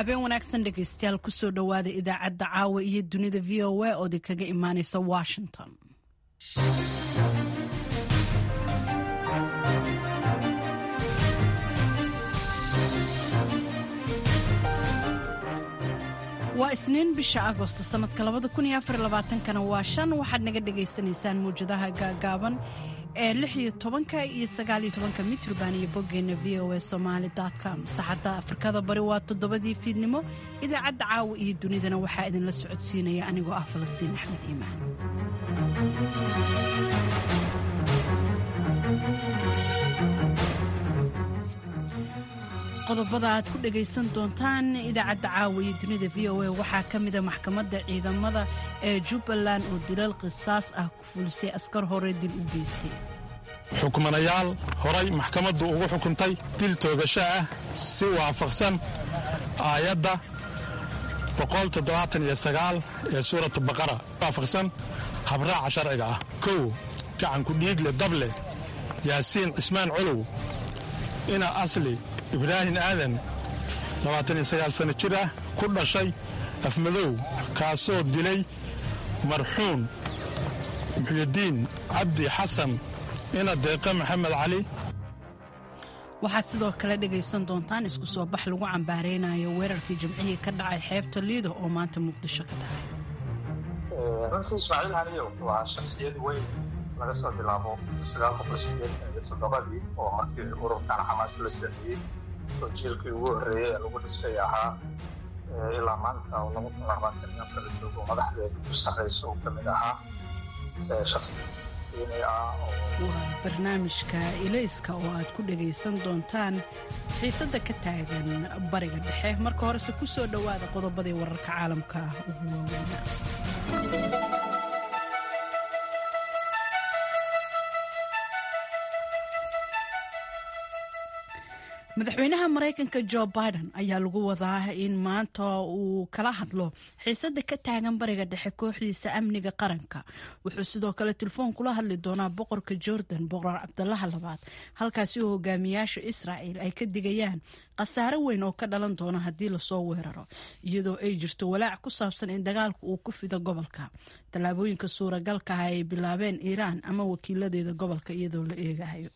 habeen wanaagsan dhegaystayaal kusoo dhowaada idaacadda caawa iyo dunida v o a oo idinkaga imaaneysa washington waa isniin bisha agosto sanadka kana waa shan waxaad naga dhagaysanaysaan mawjadaha gaagaaban ee iyo tobanka iyo sagaaliyo tobanka mitrban iyo boggeena v o a somaali com saxadda afrikada bari waa toddobadii fiidnimo idaacadda caawa iyo dunidana waxaa idinla socodsiinaya anigoo ah falastiin axmed iimaan qodobada aad ku dhagaysan doontaan idaacadda caawa iyo dunida v o a waxaa ka mida maxkamadda ciidamada ee jubbaland oo dilal qisaas ah ku fulisay askar hore dil u geystay xukmanayaal horay maxkamaddu ugu xukuntay dil toogasho ah si waafaqsan aayadda ee suuratu baqara waafaqsan habraaca sharciga ah kow gacanku dhiigle dable yaasiin cismaan colow ina asli ibraahim aadan sano jir ah ku dhashay afmadow kaasoo dilay marxuum muxyidiin cabdi xasan ina deeqe maxamed cali waxaad sidoo kale dhegaysan doontaan isku soo bax lagu cambaaraynayo weerarkii jimcihii ka dhacay xeebta liido oo maanta muqdisho ka dhacay runtii ismaaciil haniyo waa shaksiyad weyn laga soo bilaabo aaaqoqoiyotoddobadii oo markii ururkan xamaas la sameeyey oo jiilkii ugu horreeyey ee lagu dhisay ahaa ilaa maanta oo laba kun labaatan iyo afar joogo madaxdeeda ku sarraysa uu ka mid ahaa waa barnaamijka ilayska oo aad ku dhagaysan doontaan xiisadda ka taagan bariga dhexe marka horese ku soo dhowaada qodobadii wararka caalamka ugu waaweyna madaxweynaha maraykanka jo biden ayaa lagu wadaa in maanta uu kala hadlo xiisada ka taagan bariga dhexe kooxdiisa amniga qaranka wuxuu sidoo kale telefoon kula hadli doonaa boqorka jordan boqor cabdalaha labaad halkaasi oo hogaamiyaasha israa'el ay ka digayaan khasaare weyn oo ka dhalan doona haddii lasoo weeraro iyadoo ay jirto walaac ku saabsan in dagaalka uu ku fido gobolka tallaabooyinka suuragalka ah ay bilaabeen iiraan ama wakiiladeeda gobolka iyadoo la eegahayo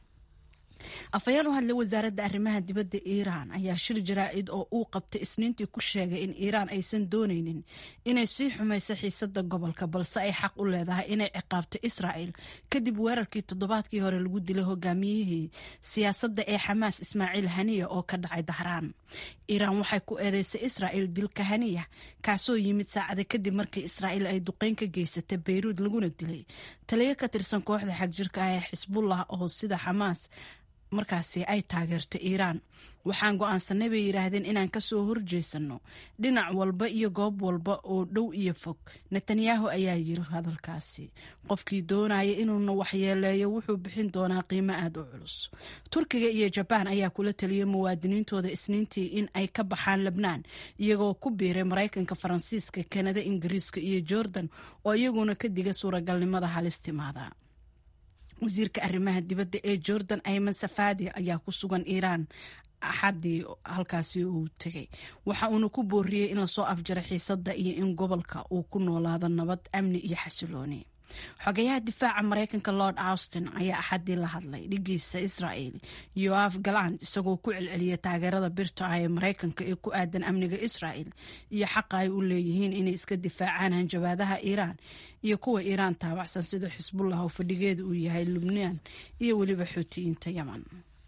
afhayeen u hadlay wasaaradda arrimaha dibadda iiraan ayaa shir jaraa'id oo uu qabtay isniintii ku sheegay in iiraan aysan doonaynin inay sii xumayso xiisada gobolka balse ay xaq u leedahay inay ciqaabto israa'el kadib weerarkii toddobaadkii hore lagu dilay hogaamiyihii siyaasadda ee xamaas ismaaciil haniya oo ka dhacay dahraan iiraan waxay ku eedeysay israa'el dilka haniya kaasoo yimid saacada kadib markii israa'el ay duqeyn ka geysatay bayruud laguna dilay taliyo ka tirsan kooxda xagjirka ah ee xisbullah oo sida xamaas markaasi ay taageerto iiraan waxaan go'aansanay bay yidhaahdeen inaan ka soo horjeesanno dhinac walba iyo goob walba oo dhow iyo fog netanyahu ayaa yiri hadalkaasi qofkii doonaya inuuna waxyeeleeyo wuxuu bixin doonaa qiimo aad u culus turkiga iyo jabaan ayaa kula taliyay muwaadiniintooda isniintii in ay ka baxaan lebnaan iyagoo ku biiray maraykanka faransiiska kanada ingiriiska iyo jordan oo iyaguna ka diga suuragalnimada halistimaada wasiirka arrimaha dibadda ee jordan ayman safadi ayaa ku sugan iiraan axadii halkaasi uu tegay waxa uuna ku booriyey in lasoo afjaro xiisadda iyo in gobolka uu ku noolaado nabad amni iyo xasilooni xogayaha difaaca maraykanka lord austin ayaa axadii la hadlay dhigiisa israel yoaf galand isagoo ku celceliyay taageerada birta ah ee maraykanka ee ku aadan amniga israel iyo xaqa ay u leeyihiin inay iska difaacaan hanjabaadaha iiraan iyo kuwa iiraan taabacsan sida xisbullah oo fadhigeeda uu yahay lubnaan iyo weliba xuutiyiinta yeman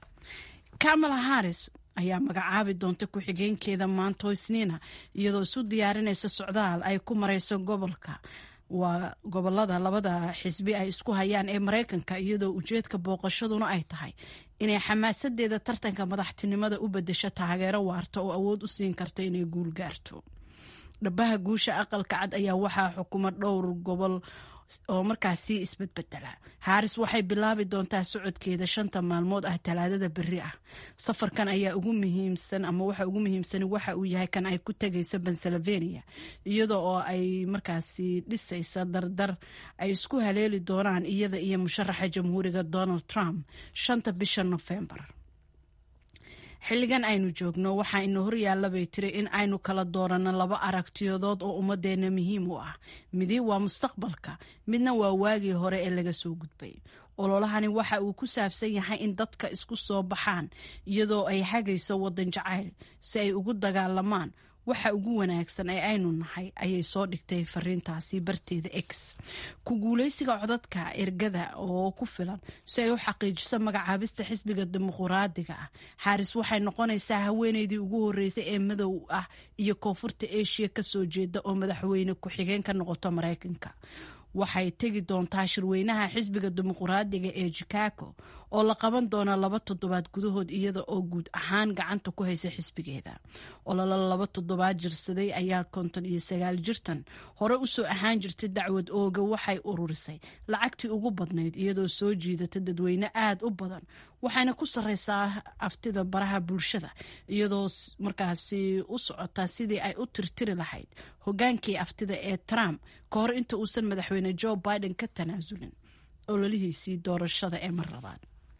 kamala haris ayaa magacaabi doonta ku-xigeenkeeda maanto isniina iyadoo isu diyaarinaysa socdaal ay ku marayso gobolka waa gobolada labada xisbi ay isku hayaan ee maraykanka iyadoo ujeedka booqashaduna ay tahay inay xamaasadeeda tartanka madaxtinimada u bedesho taageero waarta oo awood u siin karta inay guul gaarto dhabaha guusha aqalka cad ayaa waxaa xukuma dhowr gobol oo markaasi isbedbedela haris waxay bilaabi doontaa socodkeeda shanta maalmood ah talaadada beri ah safarkan ayaa ugu muhiimsan ama waxa ugu muhiimsan waxa uu yahay kan ay ku tegayso pennsylvania iyada oo ay markaasi dhisaysa dardar ay isku haleeli doonaan iyada iyo musharaxa jamhuuriga donald trump shanta bisha nofembar xilligan aynu joogno waxaa ina horyaalla bay tiri in aynu kala dooranno laba aragtiyadood oo ummadeenna muhiim u ah midi waa mustaqbalka midna waa waagii hore ee laga soo gudbay ololahani waxa uu ku saabsan yahay in dadka isku soo baxaan iyadoo ay hagayso waddan jacayl si ay ugu dagaalamaan waxa ugu wanaagsan ee aynu nahay ayay soo dhigtay fariintaasi barteeda x ku guuleysiga codadka ergada oo ku filan si ay u xaqiijiso magacaabista xisbiga dimuquraadiga ah xaaris waxay noqonaysaa haweeneydii ugu horeysay ee madow ah iyo koonfurta asia kasoo jeeda oo madaxweyne ku-xigeen ka noqoto mareykanka waxay tegi doontaa shirweynaha xisbiga dimuquraadiga ee chicago oo la qaban doona laba toddobaad gudahood iyada oo guud ahaan gacanta ku haysa xisbigeeda ololo laba toddobaad jirsaday ayaa konton iyo sagaal jirtan hore usoo ahaan jirtay dacwad ooga waxay ururisay lacagtii ugu badnayd iyadoo soo jiidata dadweyne aada u badan waxayna ku sareysaa aftida baraha bulshada iyadoo markaasi u socotaa sidii ay u tirtiri lahayd hogaankii aftida ee trump ka hor inta uusan madaxweyne joe biden ka tanaasulin ololihiisii doorashada ee mar labaad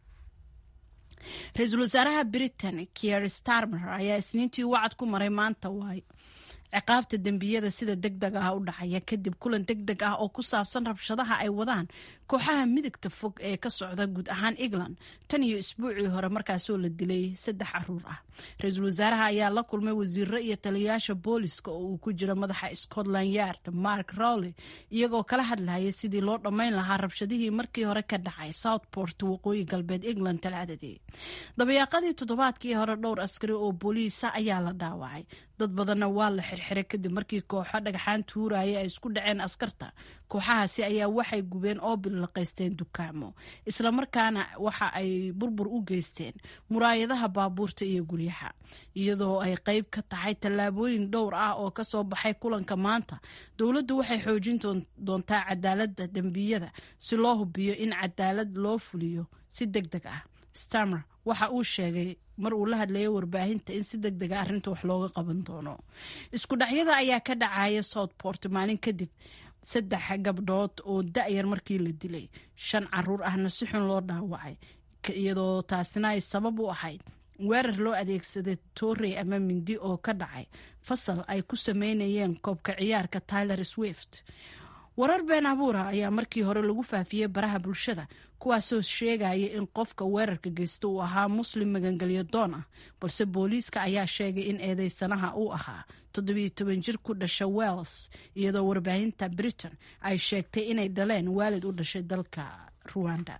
ra-iisul wasaaraha britain kier starmer ayaa isniintii wacad ku maray maanta waay ciqaabta dembiyada sida deg deg ah u dhacaya kadib kulan deg deg ah oo ku saabsan rabshadaha ay wadaan kooxaha midigta fog ee ka socda guud ahaan england tan iyo isbuucii hore markaasoo la dilay saddex caruur ah ra-iisul wasaaraha ayaa la kulmay wasiiro iyo taliyayaasha booliska oo uu ku jiro madaxa scotland yard mark rowley iyagoo kala hadlaya sidii loo dhammayn lahaa rabshadihii markii hore ka dhacay southport waqooyi galbeed england talaadadii dabayaaqadii toddobaadkii hore dhowr askari oo booliisa ayaa la dhaawacay dad badanna waa la xirxiray kadib markii kooxo dhagxaan tuuraya ay isku dhaceen askarta kooxahaasi ayaa waxay gubeen oo bilaqaysteen dukaamo islamarkaana waxa ay burbur u geysteen muraayadaha baabuurta iyo guryaha iyadoo ay qeyb ka tahay tallaabooyin dhowr ah oo kasoo baxay kulanka maanta dowladdu waxay xoojin doontaa cadaaladda dembiyada si loo hubiyo in cadaalad loo fuliyo si deg deg ah stamer waxa uu sheegay mar uu la hadlayay warbaahinta in si deg dega arrinta wax looga qaban doono isku dhacyada ayaa ka dhacaya southport maalin kadib saddex gabdhood oo da-yar markii la dilay shan caruur ahna si xun loo dhaawacay iyadoo taasina ay sabab u ahayd weerar loo adeegsaday torrey ama mindi oo ka dhacay fasal ay ku sameynayeen koobka ciyaarka tyler swift warar been abuura ayaa markii hore lagu faafiyey baraha bulshada kuwaasoo sheegaya in qofka weerarka geysta uu ahaa muslim magangelyo doon ah balse booliiska ayaa sheegay in eedeysanaha uu ahaa toddobiyo toban jir ku dhasha wells iyadoo warbaahinta britain ay sheegtay inay dhaleen waalid u dhashay dalka ruwanda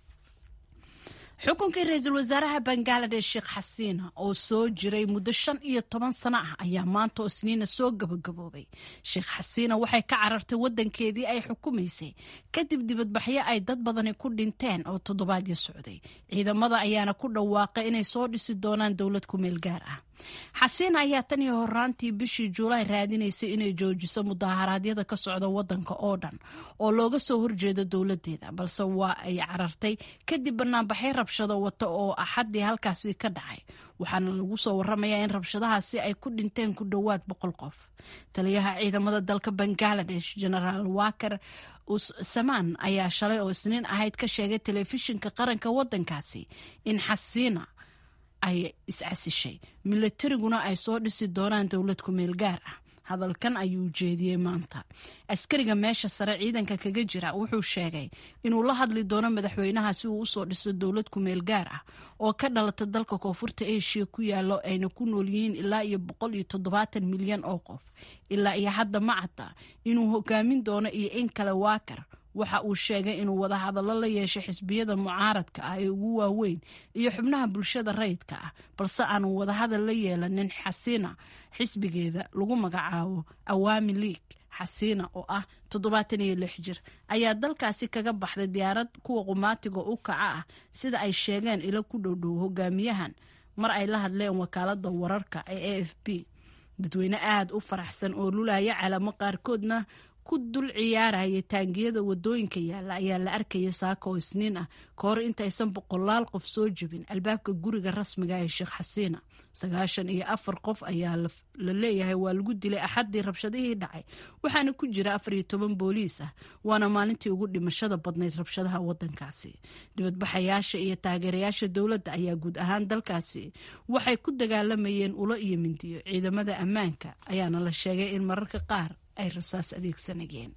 xukunkii ra-iisul wasaaraha bangaladesh sheekh xasiina oo soo jiray muddo shan iyo toban sano ah ayaa maanta oo isniina soo gabagaboobay sheekh xasiina waxay ka carartay wadankeedii ay xukumaysay kadib dibadbaxyo ay dad badani ku dhinteen oo toddobaadyo socday ciidamada ayaana ku dhawaaqay inay soo dhisi doonaan dowlad ku meel gaar ah xasiina ayaa tan iyo horaantii bishii juulaay raadinaysay inay joojiso mudaharaadyada ka socda wadanka oo dhan oo looga soo horjeedo dowladeeda balse waa ay carartay kadib banaanbaxay rabshado wata oo axadii halkaasi ka dhacay waxaana lagu soo waramayaa in rabshadahaasi ay ku dhinteen ku dhowaad boqol qof taliyaha ciidamada dalka bangaladesh genaraal waker samaan ayaa shalay oo isniin ahayd ka sheegay telefishinka qaranka wadankaasi in xasiina ay iscasishay milatariguna ay soo dhisi doonaan dowlad ku meel gaar ah hadalkan ayuu jeediyey maanta askariga meesha sare ciidanka kaga jira wuxuu sheegay inuu la hadli doono madaxweynaha si uu usoo dhiso dowlad ku meel gaar ah oo ka dhalata dalka koonfurta asia ku yaalo ayna ku nool yihiin ilaa iyo boqol iyo toddobaatan milyan oo qof ilaa iyo hadda ma cadda inuu hogaamin doono iyo in kale waakar waxa uu sheegay inuu wadahadallo la yeeshay xisbiyada mucaaradka ah ee ugu waaweyn iyo xubnaha bulshada rayidka ah balse aanu wadahadal la yeelanin xasiina xisbigeeda lagu magacaabo awaami league xasiina oo ah toddobaatan iyo lix jir ayaa dalkaasi kaga baxday diyaarad kuwa qumaatiga u kaca ah sida ay sheegeen ilo ku dhowdhow hogaamiyahan mar ay la hadleen wakaalada wararka ee a f b dadweyne aada u faraxsan oo lulaya calamo qaarkoodna ku dul ciyaaraya taangiyada wadooyinka yaalla ayaa la arkaya saaka oo isniin ah ka hor intaysan boqolaal qof soo jebin albaabka guriga rasmiga ee sheekh xasiina sagaashan iyo afar qof ayaa la leeyahay waa lagu dilay axaddii rabshadihii dhacay waxaana ku jira afar iyo toban booliis ah waana maalintii ugu dhimashada badnayd rabshadaha wadankaasi dibadbaxayaasha iyo taageerayaasha dowladda ayaa guud ahaan dalkaasi waxay ku dagaalamayeen ulo iyo mindiyo ciidamada ammaanka ayaana la sheegay in mararka qaar ay rasaas adeegsanayeen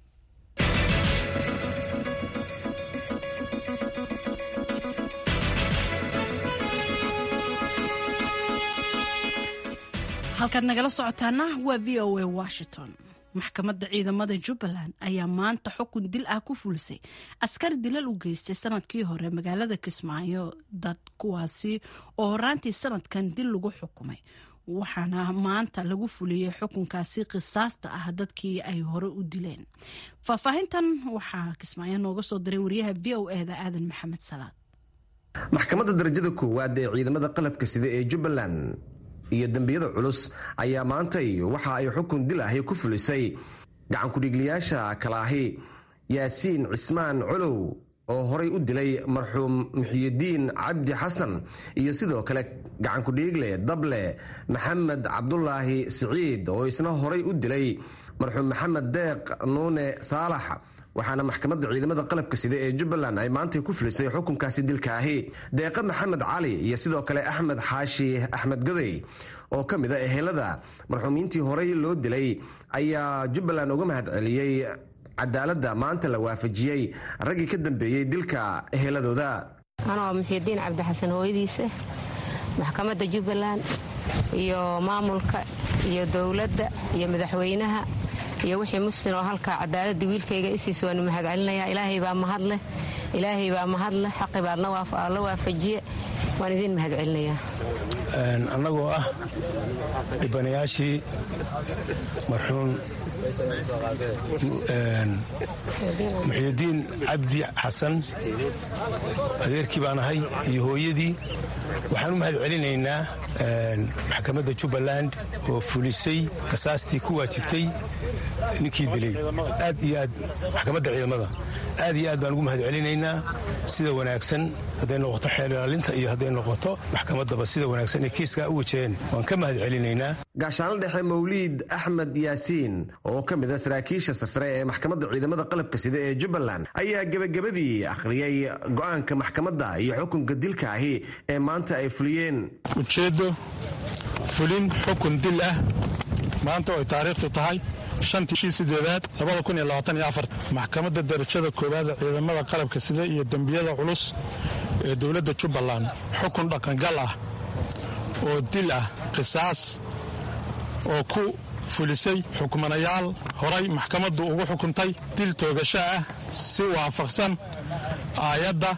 halkaad nagala socotaana waa v o a washington maxkamadda ciidamada jubbaland ayaa maanta xukun dil ah ku fulisay askar dilal u geystay sanadkii hore magaalada kismaayo dad kuwaasi oo horaantii sanadkan dil lagu xukumay waxaana maanta lagu fuliyey xukunkaasi qisaasta ah dadkii ay hore u dileen faahfaahintan waxaa kismaayo nooga soo diray wariyaha v o eda aadan maxamed salaad maxkamadda darajada koowaad ee ciidamada qalabka sida ee jubbaland iyo dembiyada culus ayaa maantay waxa ay xukun dil ahi ku fulisay gacankudhigliyaasha kale ahi yaasiin cismaan colow oo horay u dilay marxuum muxiyidiin cabdi xasan iyo sidoo kale gacankudhiigle dable maxamed cabdulaahi siciid oo isna horay u dilay marxuum maxamed deeq nuune saalax waxaana maxkamadda ciidamada qalabka sida ee jubbaland ay maantay ku filisay xukunkaasi dilkaahi deeqa maxamed cali iyo sidoo kale axmed xaashi axmed goday oo ka mid a ehelada marxuumiintii horey loo dilay ayaa jubbaland uga mahad celiyey cadaaladda maanta la waafajiyey raggii ka dambeeyey dilka eheladooda anoo muxiidiin cabdixasan hooyadiisa maxkamadda jubbaland iyo maamulka iyo dowladda iyo madaxweynaha iyo wixii muslim oo halkaa cadaaladda wiilkayga isiis waanu mahadcelinayaa ilaahay baa mahadleh ilaahay baa mahadleh xaqi baad la waafajiye waan idiin mahadcelinayaa annagoo ah dhibanayaashii marxuum muxiidiin cabdi xasan adeerkii baan ahay iyo hooyadii waxaan u mahad celinaynaa maxkamadda jubbaland oo fulisay kasaastii ku waajibtay ninkii dilay aad iyo aad maxkamadda ciidamada aad iyo aad baan ugu mahad celinaynaa sida wanaagsan hadday noqoto xeer ilaalinta iyo hadday noqoto maxkamaddaba sida wanaagsan ee kiiskaa u wajaheen waan ka mahad celinaynaa gaashaanla dhexe mawliid axmed yaasiin oo ka mid a saraakiisha sarsare ee maxkamadda ciidamada qalabka sida ee jubbaland ayaa gebagabadii akhriyey go-aanka maxkamadda iyo xukunka dilka ahi ee maanta ay fuliyeen ujeeddo fulin xukun dil ah maanta oo ay taariikhtu tahay shantii shii sideedaad labada kun iyo labaatan iyo afar maxkamadda darajada koowaad ciidamada qalabka sida iyo dembiyada culus ee dowladda jubbaland xukun dhaqangal ah oo dil ah qisaas oo ku fulisay xukmanayaal horay maxkamaddu ugu xukuntay dil toogasho ah si waafaqsan aayadda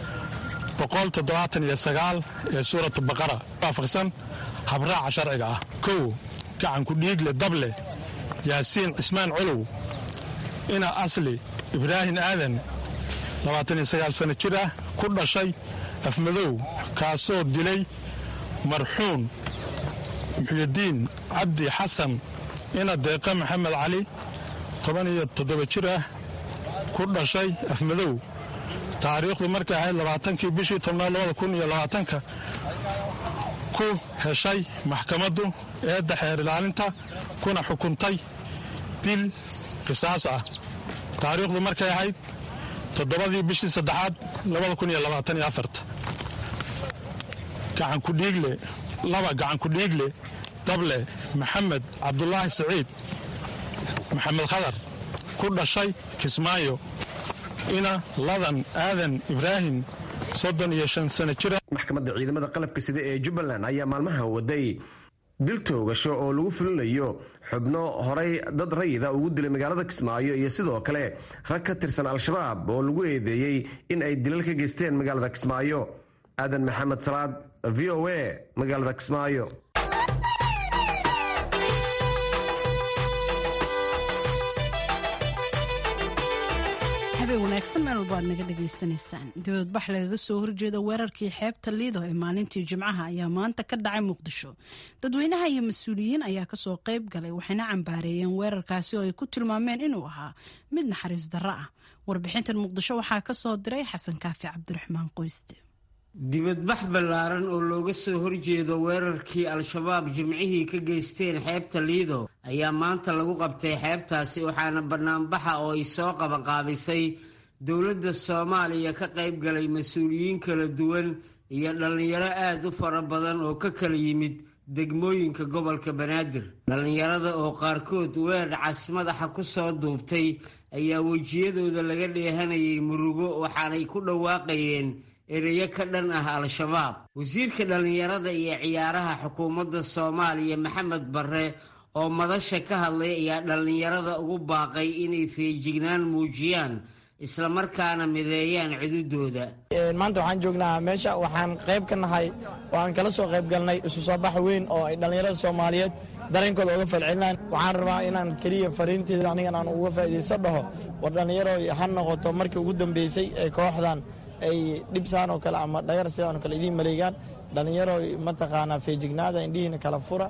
ee suuratu baqara waafaqsan habraaca sharciga ah kow gacanku dhiigle dable yaasiin cismaan colow ina asli ibraahim aadan sano jir ah ku dhashay afmadow kaasoo dilay marxuum muxyidiin cabdi xasan ina deeqa maxamed cali jir ah ku dhashay afmadow taariikhdu markay ahayd labaatankii bishii tobnaad labada kun iyo labaatanka ku heshay maxkamaddu eedda xeer ilaalinta kuna xukuntay dil qisaas ah taariikhdu markay ahayd toddobadii bishii saddexaad labada kun iyo labaatan iyo afarta gacankudhiigle laba gacankudhiigle dable maxamed cabdulaahi siciid maxamed khadar ku dhashay kismaayo ina ladan aadan ibraahim soddon iyo shan sano jira maxkamadda ciidamada qalabka sida ee jubbaland ayaa maalmaha waday dil toogasho oo lagu fulinayo xubno horay dad rayida ugu dilay magaalada kismaayo iyo sidoo kale rag ka tirsan al-shabaab oo lagu eedeeyey in ay dilal ka geysteen magaalada kismaayo aadan maxamed salaad v o a magaalada kismaayo habeen wanaagsan meel walba aad naga dhagaysanaysaan dibadbax lagaga soo horjeeda weerarkii xeebta liido ee maalintii jimcaha ayaa maanta ka dhacay muqdisho dadweynaha iyo mas-uuliyiin ayaa kasoo qayb galay waxayna cambaareeyeen weerarkaasi oo ay ku tilmaameen inuu ahaa mid naxariis darro ah warbixintan muqdisho waxaa ka soo diray xasan kaafi cabdiraxmaan qoyste dibadbax ballaaran oo looga soo horjeedo weerarkii al-shabaab jimcihii ka geysteen xeebta liido ayaa maanta lagu qabtay xeebtaasi waxaana bannaanbaxa oo ay soo qabanqaabisay dowladda soomaaliya ka qayb galay mas-uuliyiin kala duwan iyo dhallinyaro aad u fara badan oo ka kala yimid degmooyinka gobolka banaadir dhallinyarada oo qaarkood weer cas madaxa ku soo duubtay ayaa wejiyadooda laga dheehanayay murugo waxaanay ku dhawaaqayeen ereyo ka dhan ah al-shabaab wasiirka dhallinyarada iyo ciyaaraha xukuumadda soomaaliya maxamed barre oo madasha ka hadlay ayaa dhallinyarada ugu baaqay inay feejignaan muujiyaan islamarkaana mideeyaan cududooda maanta waxaan joognaa meesha waxaan qayb ka nahay oo aan kala soo qayb galnay isu soo bax weyn oo ay dhallinyarada soomaaliyeed dareenkooda uga falcelinaan waxaan rabaa inaan keliya fariinteeda anigan aan uga faa'iidayso dhaho war dhallinyaro ha noqoto markii ugu dambeysay ee kooxdan ay dhibsaan oo kale ama dhagar sidaan oo kale idiin maleegaan dhallinyaro mataqaanaa feejignaada indhihiina kala fura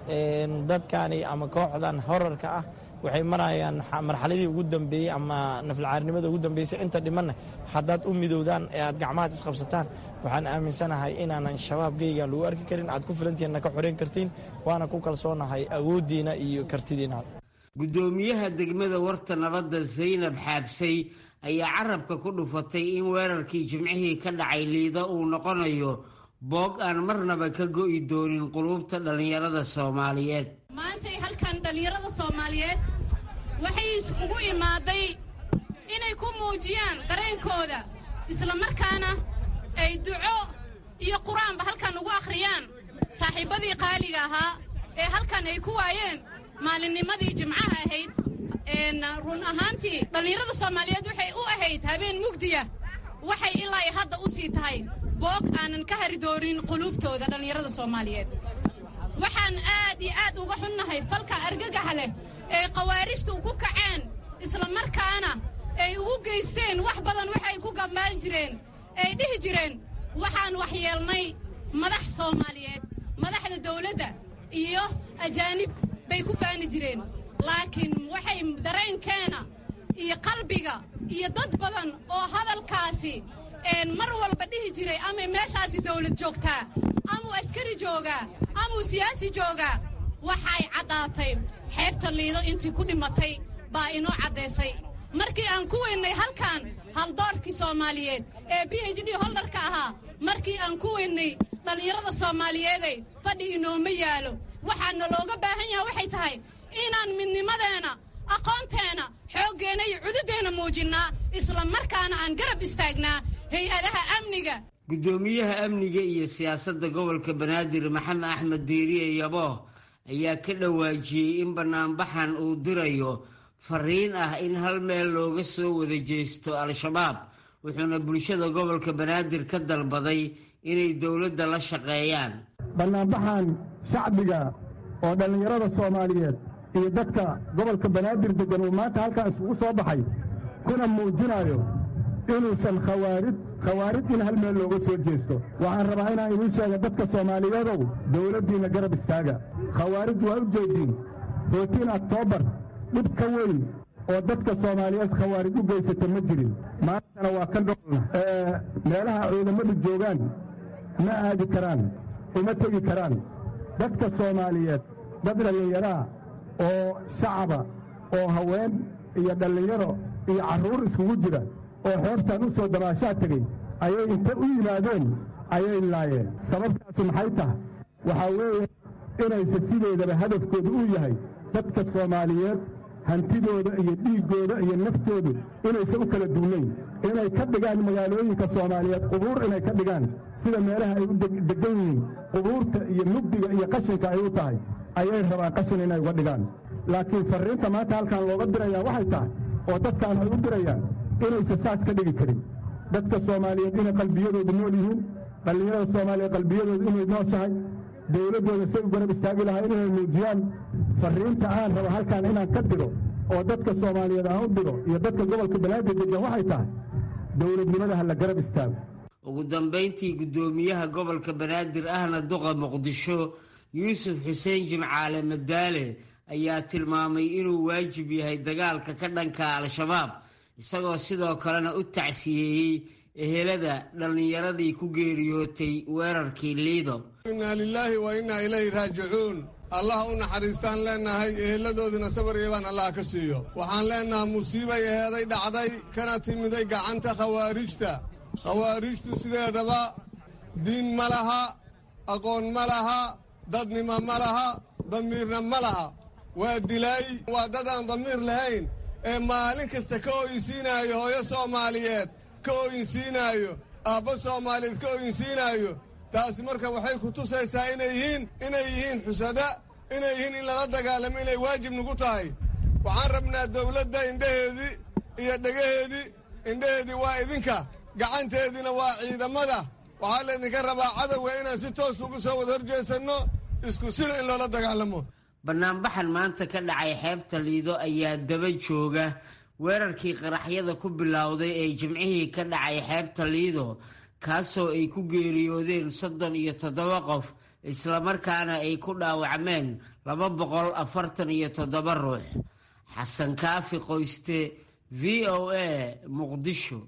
dadkani ama kooxdan horarka ah waxay marayaan marxaladii ugu dambeeyey ama naflcaarinimada ugu dambeysay inta dhimanna haddaad u midowdaan ee aad gacmahaad isqabsataan waxaan aaminsanahay inaanan shabaabgeyga lagu arki karin aad ku filantiinna ka xoreyn kartiin waana ku kalsoonahay awooddiina iyo kartidiina guddoomiyaha degmada warta nabadda zaynab xaabsay ayaa carabka ku dhufatay in weerarkii jimcihii ka dhacay liido uu noqonayo boog aan marnaba ka go'i doonin quluubta dhallinyarada soomaaliyeed maantay halkan dhallinyarada soomaaliyeed waxay isugu imaaday inay ku muujiyaan dareenkooda islamarkaana ay duco iyo qur-aanba halkan ugu akhriyaan saaxiibbadii qaaliga ahaa ee halkan ay ku waayeen maalinnimadii jimcaha ahayd run ahaantii dhallinyarada soomaaliyeed waxay u ahayd habeen mugdiya waxay ilaa hadda u sii tahay boog aanan ka hari doonin quluubtooda dhallinyarada soomaaliyeed waxaan aad iyo aad uga xunnahay falka argagaxa leh ee khawaarijtu ku kaceen islamarkaana ay ugu geysteen wax badan waxay ku gambaan jireen ay dhihi jireen waxaan waxyeelnay madax soomaaliyeed madaxda dawladda iyo ajaanib bay ku faani jireen laakiin waxay dareenkeena iyo qalbiga iyo dad badan oo hadalkaasi mar walba dhihi jiray amay meeshaasi dawlad joogtaa amuu askari joogaa amuu siyaasi joogaa waxay caddaatay xeebta liido intii ku dhimatay baa inoo caddaysay markii aan ku weynnay halkan haldoorkii soomaaliyeed ee b h d holdarka ahaa markii aan ku weynnay dhallinyarada soomaaliyeeday fadhi inooma yaalo waxaana looga baahan yaha waxay tahay inaan midnimadeenna aqoonteenna xooggeenna iyo cududeenna muujinnaa isla markaana aan garab istaagnaa hay-adaha amniga guddoomiyaha amniga iyo siyaasadda gobolka banaadir maxamed axmed diiriye yabooh ayaa ka dhawaajiyey in bannaanbaxan uu dirayo fariin ah in hal meel looga soo wada jeesto al-shabaab wuxuuna bulshada gobolka banaadir ka dalbaday inay dowladda la shaqeeyaan bannaanbaxan shacbiga oo dhallinyarada soomaaliyeed iyo dadka gobolka banaadir deggan uu maanta halkaa isugu soo baxay kuna muujinayo inuusan khawaarid khawaarid in hal meel looga soo jeesto waxaan rabaa inaan idiin sheega dadka soomaaliyeedow dowladdiinna garab istaaga khawaarid waa u jeediin footiin oktoobar dhib ka weyn oo dadka soomaaliyeed khawaarid u geysata ma jirin maantana waa ka dhoolna meelaha ciidamadu joogaan ma aadi karaan uma tegi karaan dadka soomaaliyeed dad dhallinyaraha oo shacaba oo haween iyo dhallinyaro iyo carruur iskugu jira oo xeebtan u soo dabaashaa tegey ayay inta u yimaadeen ayay laayeen sababtaasu maxay tahay waxaa weeye inayse sideedaba hadafkoodu uu yahay dadka soomaaliyeed hantidooda iyo dhiiggooda iyo naftoodu inayse u kala duunayn inay ka dhigaan magaalooyinka soomaaliyeed qubuur inay ka dhigaan sida meelaha ay u deggan yihiin qubuurta iyo mugdiga iyo qashinka ay u tahay ayay rabaan qashin inay uga dhigaan laakiin farriinta maanta halkan looga dirayaa waxay tahay oo dadkaan ay u dirayaan inayse saas ka dhigi karin dadka soomaaliyeed inay qalbiyadoodu nool yihiin dhallinyarada soomaaliyeed qalbiyadoodu inay nooshahay dowladdooda say u garab istaagi lahaa inay muujiyaan farriinta aan rabo halkan inaan ka diro oo dadka soomaaliyeed aan u diro iyo dadka gobolka banaadir degan waxay tahay dowladnimada ha la garab istaago ugu dambayntii guddoomiyaha gobolka banaadir ahna duqa muqdisho yuusuf xuseen jimcaale madaale ayaa tilmaamay inuu waajib yahay dagaalka ka dhanka al-shabaab isagoo sidoo kalena u tacsiyeeyey ehelada dhallinyaradii ku geeriyootay weerarkii liido innaa lilaahi wa innaa ilayhi raajicuun allah u naxariistaan leennahay eheladoodina sabar iyo baan allah ka siiyo waxaan leennahay musiibay eheeday dhacday kana timiday gacanta khawaarijta khawaarijtu sideedaba diin ma laha aqoon ma laha dadnimo ma laha damiirna ma laha waa dilaay waa dad aan damiir lahayn ee maalin kasta ka ooyinsiinaayo hooyo soomaaliyeed ka ooyinsiinaayo aabbo soomaaliyeed ka ooyinsiinaayo taasi marka waxay ku tusaysaa inay yihiin inay yihiin xusada inay yihiin in lala dagaalamo inay waajib nagu tahay waxaan rabnaa dawladda indhaheedii iyo dhegaheedii indhaheedii waa idinka gacanteediina waa ciidamada waxaa laydinka rabaa cadowga inaan si toos ugu soo wada horjeesanno isku sina in loola dagaalamo banaanbaxan maanta ka dhacay xeebta liido ayaa daba jooga weerarkii qaraxyada ku bilowday ee jimcihii ka dhacay xeebta liido kaasoo ay ku geeriyoodeen soddon iyo toddoba qof islamarkaana ay ku dhaawacmeen laba boqol afartan iyo toddoba ruux xasan kaafi qoyste v o a muqdisho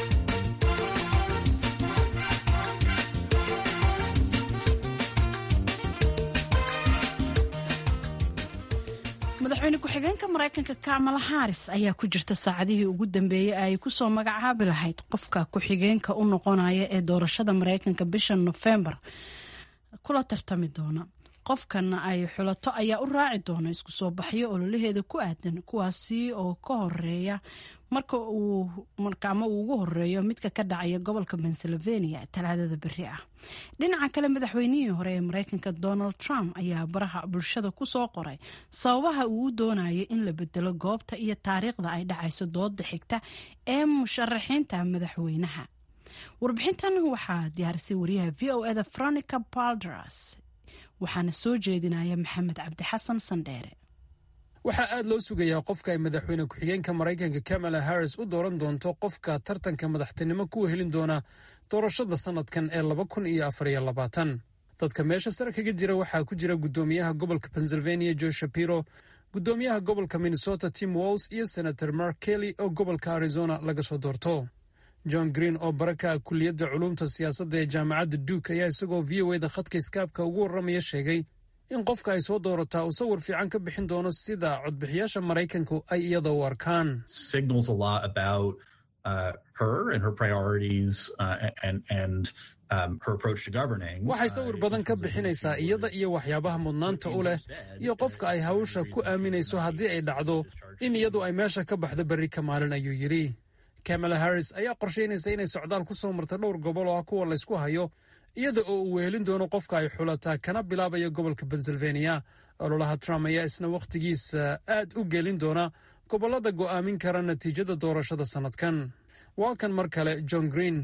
madaxweyne ku-xigeenka maraykanka kamala haris ayaa ku jirta saacadihii ugu dambeeyey ay kusoo magacaabi lahayd qofka ku-xigeenka u noqonaya ee doorashada maraykanka bisha nofembar kula tartami doona qofkan ay xulato ayaa u raaci doona isku soo baxyo ololaheeda ku aadan kuwaasi oo ka horeeya marka uu ama uu ugu horeeyo midka ka dhacaya gobolka pennsylvania talaadada beri ah dhinaca kale madaxweynihii hore ee mareykanka donald trump ayaa baraha bulshada kusoo qoray sababaha uu u doonayo in la bedelo goobta iyo taariikhda ay dhacayso dooda xigta ee musharaxiinta madaxweynaha warbixintan waxaa diyaarisay wariyaha v o eda veronica baldras waxaana soo jeedinaya maxamed cabdi xasan sandheere waxaa aad loo sugayaa qofka ay madaxweyne ku-xigeenka maraykanka kamala harris u dooran doonto qofka tartanka madaxtinimo ku helin doona doorashada sannadkan ee laba kun iyo afariyo labaatan dadka meesha sare kaga jira waxaa ku jira guddoomiyaha gobolka pennsylvania joe shapiro guddoomiyaha gobolka minnesota tim walls iyo senator mark kelly oo gobolka arizona laga soo doorto john green oo baraka kuliyadda culuumta siyaasadda ee jaamacadda duke ayaa isagoo v o eda khadka iskaabka ugu warramaya sheegay in qofka ay soo doorataa uu sawir fiican ka bixin doono sida codbixiyaasha maraykanku ay iyada u arkaan waxay sawir badan ka bixinaysaa iyada iyo waxyaabaha mudnaanta u leh iyo qofka ay hawsha ku aaminayso haddii ay dhacdo in iyadu ay meesha ka baxdo berri ka maalin ayuu yidhi kamala harris ayaa qorshaynaysa inay socdaal ku soo marta dhowr gobol oo ah kuwa laysku hayo iyada oo uu wehelin doono qofka ay xulataa kana bilaabaya gobolka pennsylvania ololaha trump ayaa isna wakhtigiisa aad u gelin doona gobollada go'aamin kara natiijada doorashada sannadkan waa kan mar kale john green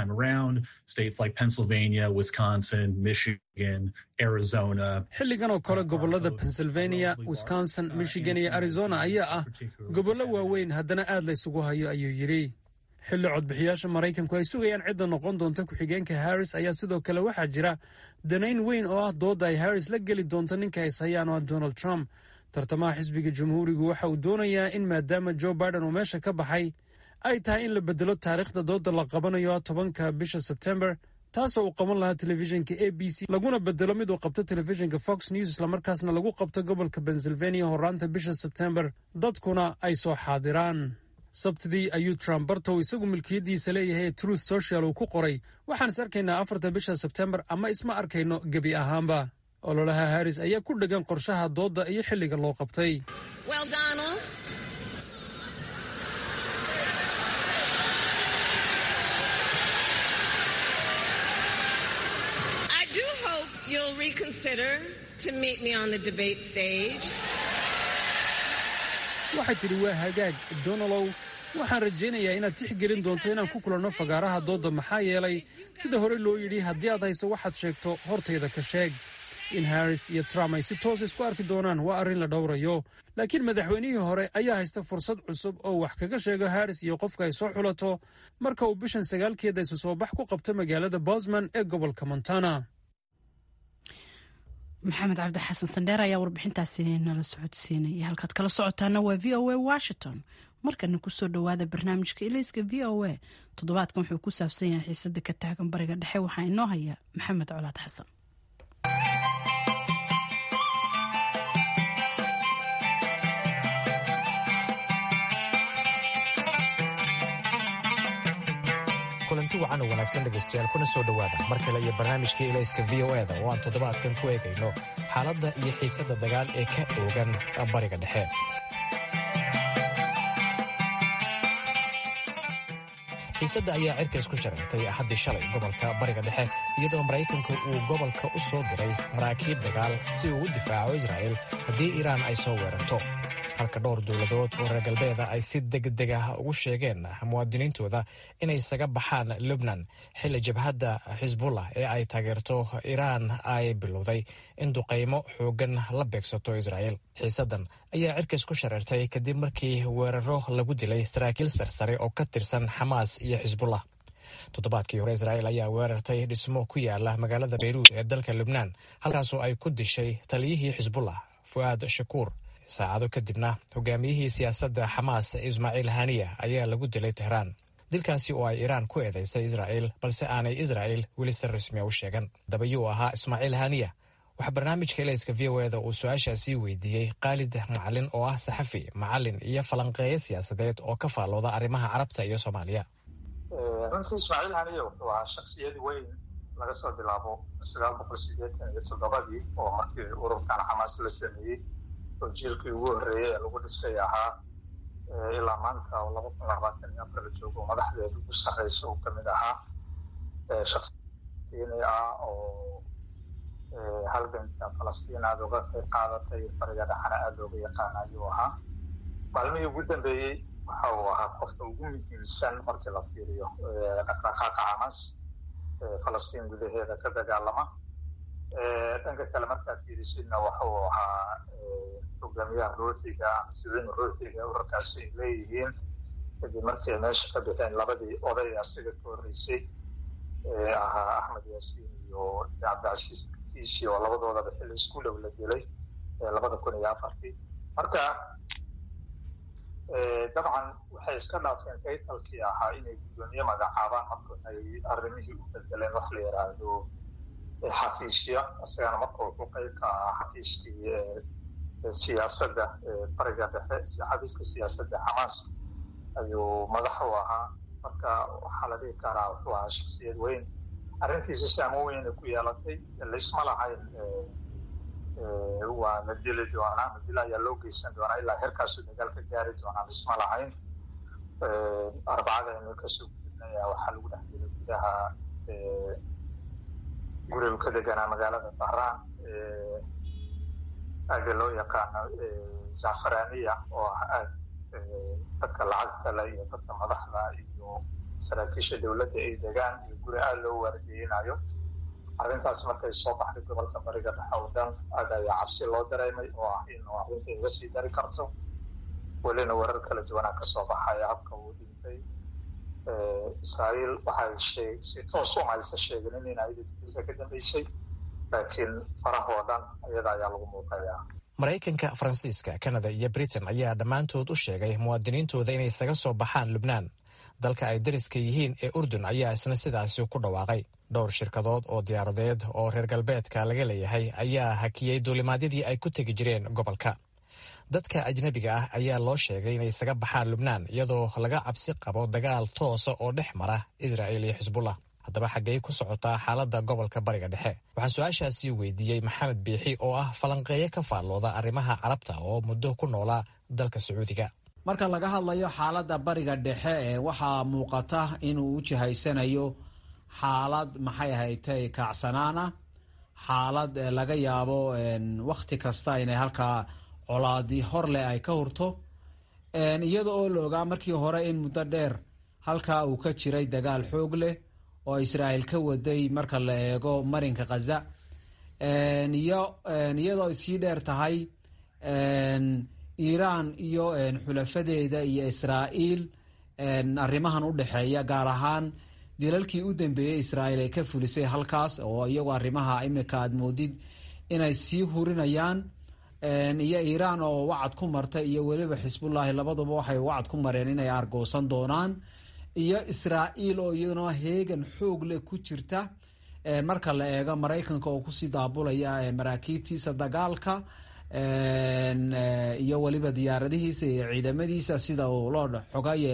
xilligan oo kale gobollada pennsylvania wisconsin michigan iyo arizona ayaa ah gobollo waaweyn haddana aad laysugu hayo ayuu yidhi xilli codbixiyaasha maraykanku ay sugayaan cidda noqon doonta ku-xigeenka harris ayaa sidoo kale waxaa jira danayn weyn oo ah doodda ay harris la geli doonto ninka ay hayaan oo ah donald trump tartamaha xisbiga jamhuurigu waxa uu doonayaa in maadaama joe biden uu meesha ka baxay ay tahay in la bedelo taariikhda doodda la qabanayo ah tobanka bisha sebtembar taasoo uu qaban lahaa telefishinka a b c laguna bedelo mid uu qabto telefishinka fox news islamarkaasna lagu qabto gobolka pennsylvania horaanta bisha sebtembar dadkuna ay soo xaadiraan sabtidii ayuu trump bartow isagu milkiyaddiisa leeyahay ee truth social uu ku qoray waxaan is arkaynaa afarta bisha sebtembar ama isma arkayno gebi ahaanba ololaha harris ayaa ku dhegan qorshaha doodda iyo xilliga loo qabtay waxay tidhi waa hagaag donalow waxaan rajaynayaa inaad tixgelin doonto inaan ku kulanno fagaaraha doodda maxaa yeelay sida hore loo yidhi haddii aad hayso waxaad sheegto hortayda ka sheeg in harris iyo trump ay si toos isku arki doonaan waa arrin la dhowrayo laakiin madaxweynihii hore ayaa haysta fursad cusub oo wax kaga sheego harris iyo qofka ay soo xulato marka uu bishan sagaalkeeda isu soo bax ku qabto magaalada bosman ee gobolka montana maxamed cabdi xasan sandheer ayaa warbixintaasi nala socodsiinaya halkaad kala socotaana waa v o a washington markana kusoo dhowaada barnaamijka ilayska v o a toddobaadkan wuxuu ku saabsan yahay xiisada ka taagan bariga dhexe waxaa inoo haya maxamed colaad xasan kulanti wacan oo wanaagsan dhegaystayaal kuna soo dhowaada mar kale iyo barnaamijkii ilayska v o eda oo aan toddobaadkan ku eegayno xaaladda iyo xiisadda dagaal ee ka oogan bariga dhexe xiisadda ayaa cirka isku shareertay axaddii shalay gobolka bariga dhexe iyadoo maraykanku uu gobolka u soo diray maraakiib dagaal si uu u difaaco israa'il haddii iiraan ay soo weerarto halka dhowr dowladood oo reer galbeeda ay si degdeg ah ugu sheegeen muwaadiniintooda inay isaga baxaan lubnan xilli jabhadda xisbullah ee ay taageerto iiraan ay bilowday in duqaymo xoogan la beegsato israa'il xiisaddan ayaa cirka isku shareertay kadib markii weeraro lagu dilay saraakiil sarsare oo ka tirsan xamaas iyo xisbullah toddobaadkii hore israa'il ayaa weerartay dhismo ku yaala magaalada beyruud ee dalka lubnaan halkaasoo ay ku dishay taliyihii xisbullah fu'aad shakuur saacado kadibna hogaamiyihii siyaasadda xamaas ismaaciil haniya ayaa lagu dilay tehraan dilkaasi oo ay iiraan ku eedaysay israa'il balse aanay israa'il weli si rasmiya u sheegan dabayuu ahaa ismaaciil haniya waxaa barnaamijka ilayska v o eda uu su-aashaasii weydiiyey khaalid macalin oo ah saxafi macalin iyo falanqeeyo siyaasadeed oo ka faallooda arrimaha carabta iyo soomaaliya runtii ismaaciil haniya wuxuu ahaa shaksiyad weyn laga soo bilaabo sagaal boqol sideetan iyo toddobadii oo markii ururkan xamaas la sameeyey oo jiilkii ugu horreeyey ee lagu dhisay ahaa ilaa maanta oo laba kun labaatan iyo afar la joogo madaxdeeda ugu sarreysa uu kamid ahaa shaksiini ah oo halganka falastiin aada uga qayb qaadatay bariga dhexana aada looga yaqaan ayuu ahaa maalmihii ugu dambeeyey waxa uu ahaa qofka ugu muhiimsan markii la fiiriyo dhaqdhaqaaqa xamaas falastiin gudaheeda ka dagaalama dhanka kale markaad fiirisidna waxa uu ahaa hogaamiyaha ruuxiga ama siwiin ruuxiga urarkaasi ay leeyihiin kadib markii ay meesha ka bixeen labadii oday asiga ka horreysay ee ahaa axmed yaasiin iyo cabdicasiis kiishi oo labadoodaba xilli isku dhow la dilay labada kun iyo afartii marka dabcan waxay iska dhaafeen kaytalkii ahaa inay guddoomiye magacaabaan marka ay arrimihii u bedeleen wax la yidhaahdo xafiisya isagana marka wuxuu qayb ka ahaa xafiiskii siyaasadda bariga dhexe xafiiska siyaasadda xamaas ayuu madax u ahaa marka waxaa la dhihi karaa wuxuu ahaa shaksiyad weyn arrintiisa saamo weyna ku yeelatay laysma lahayn waa la dili doonaa madil ayaa loo geysan doonaa ilaa herkaasuu dagaal ka gaari doonaa laysma lahayn arbacada aynu kasoo gudubnay waxaa lagu dhex dilay gudaha gurigu ka deganaa magaalada bahraan aaga loo yaqaano zafaraniya oo ah aag dadka lacagta le iyo dadka madaxda iyo saraakiisha dowladda ay degaan iyo guri aada loo waargeynayo arrintaas markay soo baxday gobolka bariga dhexe oo dhan aad ayaa cabsi loo dareemay oo ah in arrinta iga sii dari karto welina warar kala duwanaa kasoo baxaya habka uu dhintay israa'iil waxay si toos uma aysa sheeginin in ayada dilka ka dambeysay laakiin farahoo dhan iyada ayaa lagu muuqayaa maraykanka faransiiska kanada iyo britain ayaa dhammaantood u sheegay muwaadiniintooda inay isaga soo baxaan lubnaan dalka ay dariska yihiin ee urdun ayaa isna sidaasi ku dhawaaqay dhowr shirkadood oo diyaaradeed oo reer galbeedka laga leeyahay ayaa hakiyey duulimaadyadii ay ku tegi jireen gobolka dadka ajnabiga ah ayaa loo sheegay inay isaga baxaan lubnaan iyadoo laga cabsi qabo dagaal toosa oo dhex mara israa'il iyo xisbullah haddaba xaggey ku socotaa xaaladda gobolka bariga dhexe waxaan su-aashaasi weydiiyey maxamed biixi oo ah falanqeeyo ka faallooda arrimaha carabta oo muddo ku noolaa dalka sacuudiga marka laga hadlayo xaaladda bariga dhexe ee waxaa muuqata inuu u jihaysanayo xaalad maxay ahaytay kaacsanaana xaalad laga yaabo wakhti kasta inay halkaa colaadi hor leh ay ka hurto iyada oo la ogaa markii hore in muddo dheer halkaa uu ka jiray dagaal xoog leh oo israa'iil ka waday marka la eego marinka khaza iyo iyadoo sii dheer tahay iiraan iyo xulafadeeda iyo israa'iil arrimahan u dhexeeya gaar ahaan dilalkii u dambeeyey israa'iil ay ka fulisay halkaas oo iyagu arrimaha imika aad moodid inay sii hurinayaan iyo iiraan oo wacad ku marta iyo weliba xisbullaahi labaduba waxay wacad ku mareen inay argoosan doonaan iyo israa'iil oo iyaduna heegan xoog leh ku jirta marka la eego maraykanka oo kusii daabulaya maraakiibtiisa dagaalka iyo weliba diyaaradihiisa iyo ciidamadiisa sida uu loo xogaye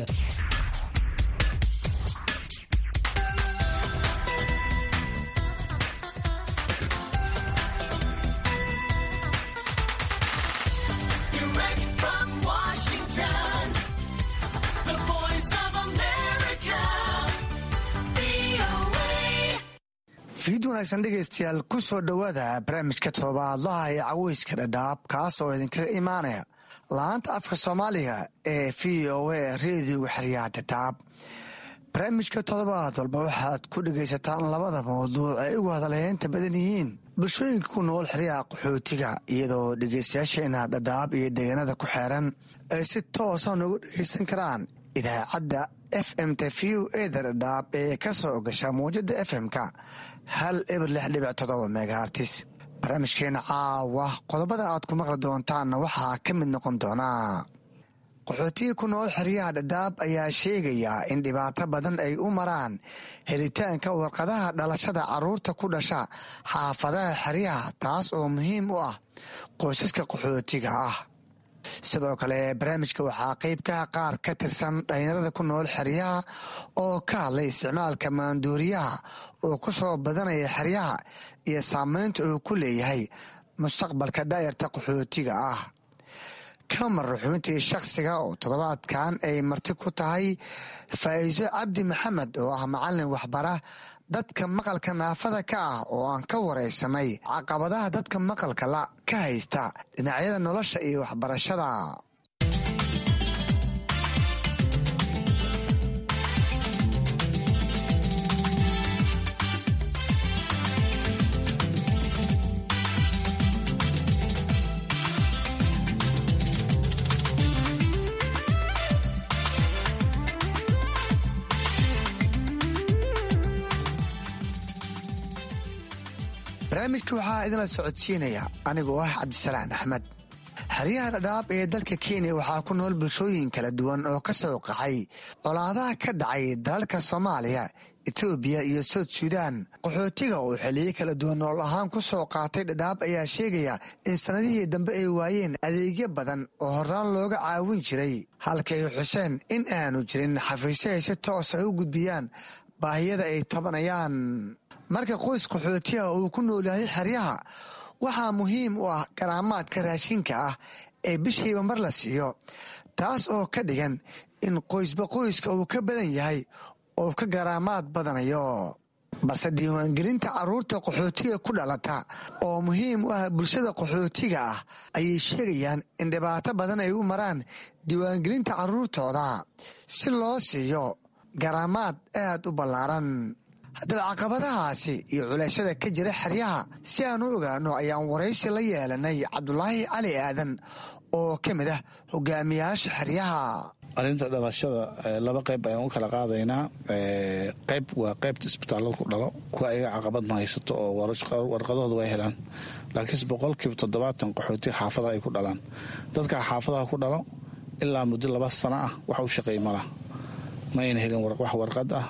fiid wanaagsan dhegaystayaal ku soo dhowaada barnaamijka todobaadlaha ee caweyska dhadhaab kaas oo idinkaga imaanaya la-aanta afka soomaaliga ee v o a reediyoga xeryaha dhadhaab barnaamijka toddobaad walba waxaad ku dhegaysataan labada mawduuc ay ugu hadalheynta badan yihiin bulshooyinka ku nool xeryaha qaxootiga iyadoo dhegaystayaasheena dhadhaab iyo deegaanada ku xeeran ay si toosa noogu dhegaysan karaan idaacadda f m t v o eda dhadhaab ee ka soo gasha mawjada f m-ka hal eber lix dhibic todoba megahartis barnaamijkeena caawa qodobada aad ku maqli doontaanna waxaa ka mid noqon doonaa qaxootiga ku nool xeryaha dhadhaab ayaa sheegaya in dhibaato badan ay u maraan helitaanka warqadaha dhalashada caruurta ku dhasha xaafadaha xeryaha taas oo muhiim u ah qoysaska qaxootiga ah sidoo kale barnaamijka waxaa qeybkaha qaar ka tirsan dhalinyarada ku nool xeryaha oo ka hadlay isticmaalka maanduuriyaha oo ku soo badanaya xeryaha iyo saameynta uu ku leeyahay mustaqbalka daayarta qaxootiga ah kamar xubintii shakhsiga oo toddobaadkan ay marti ku tahay faa'iiso cabdi maxamed oo ah macallin waxbara dadka maqalka naafada ka ah oo aan ka waraysanay caqabadaha dadka maqalka la ka haysta dhinacyada nolosha iyo waxbarashada barnaamijka waxaa idinla socodsiinaya anigoo ah cabdisalaan axmed xeryaha dhadhaab ee dalka kenya waxaa ku nool bulshooyin kala duwan oo ka soo qaxay colaadaha ka dhacay dalalka soomaaliya etoobiya iyo soud suudaan qaxootiga oo xiliyo kala duwan nolol ahaan ku soo qaatay dhadhaab ayaa sheegaya in sannadihii dambe ay waayeen adeegyo badan oo horaan looga caawin jiray halkay xuseen in aanu jirin xafiisyo ay si toosa u gudbiyaan baahiyada ay tabanayaan marka qoys qaxootiga uu ku nool yahay xeryaha waxaa muhiim u ah garaamaadka raashinka ah ee bishiiba mar la siiyo taas oo ka dhigan in qoysba qoyska uu ka badan yahay oo ka garaamaad badanayo balse diiwaangelinta carruurta qaxootiga ku dhalata oo muhiim u ah bulshada qaxootiga ah ayay sheegayaan in dhibaato badan ay u maraan diiwaangelinta carruurtooda si loo siiyo garaamaad aad u ballaaran haddaba caqabadahaasi iyo culeyshada ka jira xeryaha si aan u ogaano ayaan waraysi la yeelanay cabdulaahi cali aadan oo ka mid ah hogaamiyaasha xeryaha arrinta dhalashada laba qayb ayaan u kala qaadaynaa qayb waa qaybta isbitaallada ku dhalo kuwa ayaga caqabad ma haysato oo warqadahooda way helaan laakiinse boqolkiiba toddobaatan qaxootiga xaafadaha ay ku dhalaan dadka xaafadaha ku dhalo ilaa muddo laba sano ah wax u shaqeey mala ma ayna helin wax warqad ah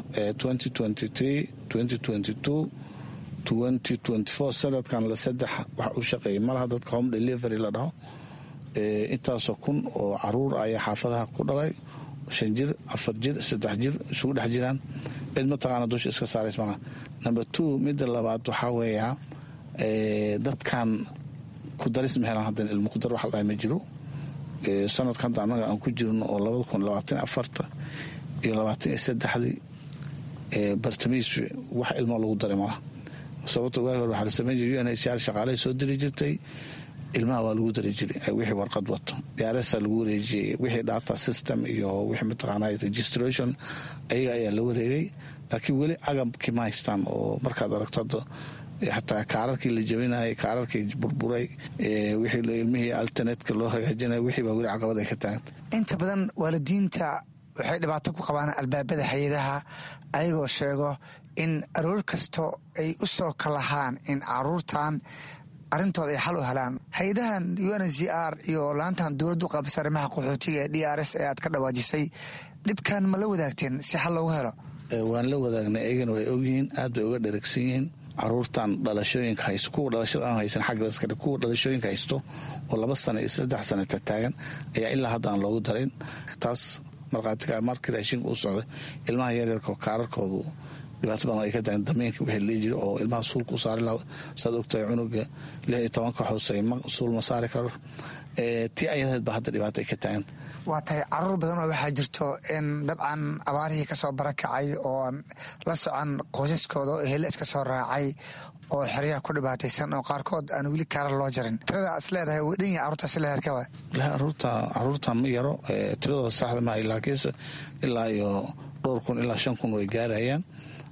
sanadkan la saddex wax u shaqeeyay malaha dadka home delivery la dhaho intaasoo kun oo caruur ayaa xaafadaha ku dhalay shan jir afar jir saddex jir isugu dhex jiraan cid mataqaana dusha iska saarays malaha number two midda labaad waxaa weeyaa dadkan ku daris ma helaan haddan ilmo ku dar wax la ma jiro sanadka hadda annaga aan ku jirno oo labada kun labaatan afarta iyo labaatan iyo saddexdii bartamiis wax ilmo lagu daray malaha sababto waagi hore waxaa la samayn jiray un hcr shaqaalahay soo diri jirtay ilmaha waa lagu dari jiray wixii warqad wato yaaresa lagu wareejiyey wixii data system iyo wixii mataqaana registration ayaga ayaa la wareegay laakiin weli agabkii ma haystaan oo markaad aragto hadda xataa kaararkii la jabinayay kaararkii burburay wixii ilmihii alternetka loo hagaajinaya wixii baa weli caqabad ay ka taaganta inta badan waalidiinta waxay dhibaato ku qabaan albaabada hay-adaha ayagoo sheego in aroor kasto ay u soo kalahaan in caruurtan arrintooda ay xal u helaan hay-adahan u n z r iyo laantan dowladdu qaabisa arrimaha qaxootiga ee d r s ee aad ka dhawaajisay dhibkan ma la wadaagteen si xal loogu helo waan la wadaagnay eygana way ogyihiin aad bay uga dheragsan yihiin caruurtan dhalashooyinka haysto kuwa dhalashada aan haysan xagga laskadhig kuwa dhalashooyinka haysto oo laba sana iyo saddex sana tataagan ayaa ilaa hadda aan loogu darin taas markhaatiga markii raashinka u socday ilmaha yaryarka kaararkoodu dhibaato badan ay ka tagan damiinka wixii lii jiro oo ilmaha suulka u saari laha saad ogtahay cunuga lix iyo tobanka hoose suul ma saari karo tii ayadeed ba hadda dhibaato ay ka taaganta waa tahay caruur badan oo waxaa jirto in dabcan abaarihii kasoo barakacay oo la socon qoysaskooda oo hele iska soo raacay oo xeryaha ku dhibaataysan oo qaarkood aan weli kaarar loo jarin tirada is leedahay way dhan yahay carruurtaasi la herkawa caruurta ma yaro tiradooda saxda maaha laakiinse ilaa iyo dhowr kun ilaa shan kun way gaarayaan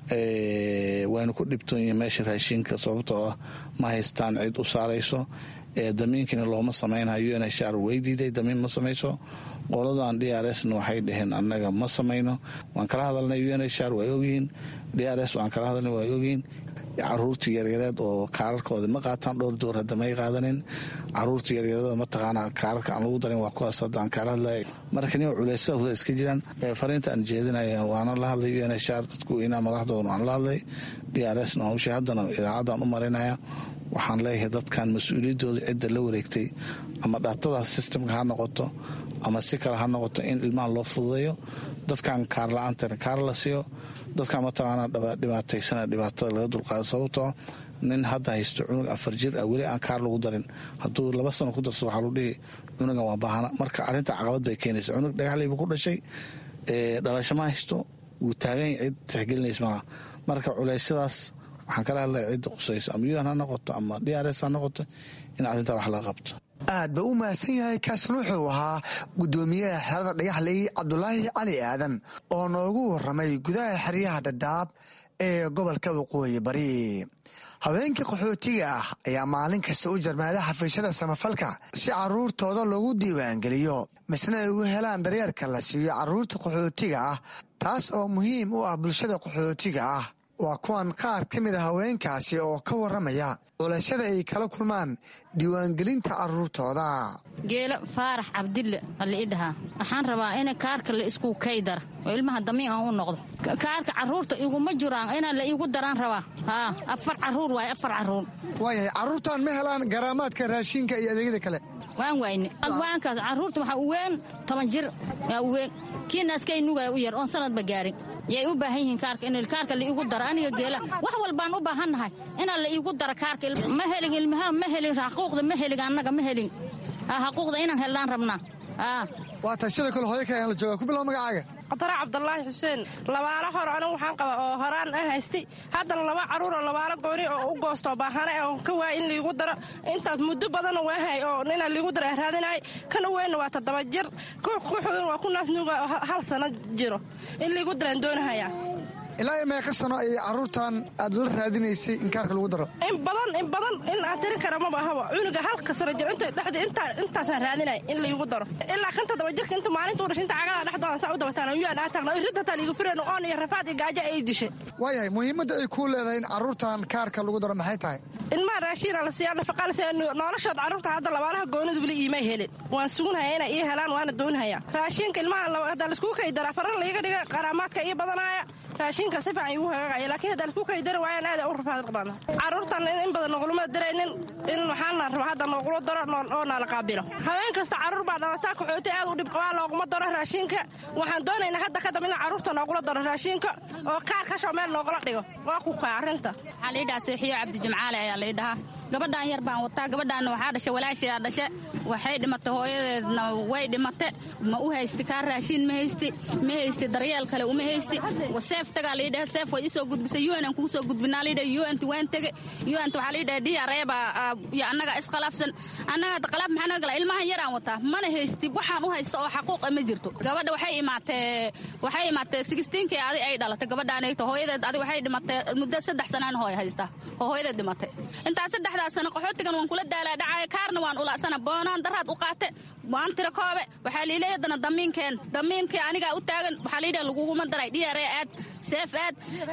wayna ku dhibtoon yihiin meesha raashinka sababtoo ah ma haystaan cid u saarayso damiinkiina looma samaynayo un hr way diiday damiin ma samayso qoladan d r sna waxay dhaheen annaga ma samayno waan kala hadalnay un hr way ogyihiin d r s waan kala hadalnay way ogyihiin caruurta yaryareed oo kaararkooda ma qaataan dhowr door hadda may qaadanin caruurta yaryareed mataqaana kaararka aan lagu darin waa kuwaas hadda aan kala hadlay marka nin culeysada huda iska jiraan fariinta aan jeedinaya waana la hadlay un hr dadku weynaa madaxdooda waan la hadlay d r sna hawsha haddana idaacaddaan u marinaya waxaan leeyahay dadkan mas-uuliyaddooda cidda la wareegtay ama dhaatada sistamka ha noqoto ama si kale ha noqoto in ilmaha loo fududeeyo dadkan kaar la-aantana kaar la siiyo dadkan mataqaana dhibaataysana dhibaatada laga dulqaado sababtoo nin hadda haysto cunug afar jir ah weli aan kaar lagu darin hadduu laba sano ku darso waxaa lagu dhihi cunugan waa baahana marka arrinta caqabad bay keenaysa cunug dhagaxlaybu ku dhashay dhalashama haysto wuu taagan cid tixgelinaysa maaha marka culeysyadaas waxaan kala hadlaya cidda qusayso ama un ha noqoto ama d r s ha noqoto in arrintaa wax laga qabto aad ba u mahadsan yahay kaasna wuxuu ahaa guddoomiyaha xerada dhagaxley cabdulaahi cali aadan oo noogu warramay gudaha xeryaha dhadhaab ee gobolka waqooyi bari haweenkii qaxootiga ah ayaa maalin kasta u jarmaada xafiisyada samafalka si caruurtooda loogu diiwaangeliyo misna ay ugu helaan daryeerka la siiyo caruurta qaxootiga ah taas oo muhiim u ah bulshada qaxootiga ah waa kuwan qaar ka mid a haweenkaasi oo ka warramaya culashada ay kala kulmaan diiwaangelinta caruurtooda geelo faarax cabdille ala ii dhahaa waxaan rabaa in kaarka la isku kaydara oo ilmaha damiin aan u noqdo kaarka caruurta iguma jiraan inaa la iigu daraan rabaa haa afar caruur waay afar caruur waayahay carruurtan ma helaan garaamaadka raashinka iyo adeegyada kale waan wayne waankaas caruurta waxaa u weyn toban jir yaa u weyn kiina askay nugaya u yar oon sanadba gaarin yay u baahan yihiin kaarka in kaarka la iigu daro aniga geela wax walbaan u baahannahay inaa la iigu daro kaarka ma helin ilmaha ma helin xaquuqda ma helin annaga ma helin xaquuqda inaan hellaan rabnaa waa tahay sidoo kale hooyo kale aan la jooga ku bilow magacaaga qatara cabdulaahi xuseen labaalo hore anigu waxaan qaba oo horaan ah haystay haddana laba caruur oo labaalo gooni oo u goostoo baahane oo ka waaya in liigu daro intaas muddo badanoo waahay oo inaa liigu daro raadinay kan u weynna waa toddoba jir kuxugan waa ku naasnuga hal sano jiro in liigu daraan doonahayaa ilaa meeqa sano ayay caruurtan aad la raadinaysay in kaarka lagu daro in badan in badan in aan tirin kara maba ahaba cunuga halka sano jir inta dhexda intaa intaasaan raadinay in laygu daro ilaa kan toddoba jirka inta maalinta u dhashay inta cagada dhexdoodan saa u dabataan yaan aa taagna irid hataa liigu fireen oon iyo rafaad iyo gaajo ay dishay waayahay muhiimadda ay kuu leedahay in caruurtan kaarka lagu daro maxay tahay ilmaha raashiina la siiyaa nafaqa la siiya noloshood carruurta hadda labaalaha goonida weli iimay helin waan sugunhaya inay ii helaan waana doonhaya raashinka ilmaha haddaa laiskugu kaydara farar laiga dhiga qaraamaadka ii badanaaya raashinka si fiican igu hagaagaya laakiin haddaa laisku kaydari waayaan aad u rafaad badna carruurtan in badan noogulama daraynin in waxaana raba hadda noogula daro oo naala qaabilo haween kasta carruur baa dhalataa kaxooti aad u dhibqabaa looguma daro raashinka waxaan doonaynaa hadda kadamba in carruurta noogula daro raashinka oo kaar kashoo meel loogula dhigo waa ku kaa arrinta waxaa laidhahaa seexiyo cabdijimcaale ayaa laidhahaa gabadhaan yar baan wataa gabadhaanna waxaa dhashay walaashayaa dhashe waxay dhimatay hooyadeedna way dhimate ma u haysti kaa raashiin ma haysti ma haysti daryeel kale uma haysti seef tagaa liidhaha seef way isoo gudbisay un aan kugu soo gudbinaa liidhaha unt waan tege unt waxaa liidhaha diyareeba iyo annaga iskhilaafsan annaga hadda khilaaf maxaa naga gala ilmahan yaraan wataa mana haysti waxaan u haysta oo xaquuqa ma jirto gabadha waxay imaatee waxay imaatee sigistiinkii adi ay dhalatay gabadhaanayto hooyadeed adi waxay dhimatay muddo saddex sanaan hooy haysta oo hooyadeed dhimatay intaas saddexdaas sano qaxootigan waan kula daalaa dhacaya kaarna waan ulaasana boonaan daraad u qaate waan tira koobe waxaa liilay haddana damiinkeen damiinkii anigaa u taagan waxaa liidhaha laguguma daray dhiyare aad seef aad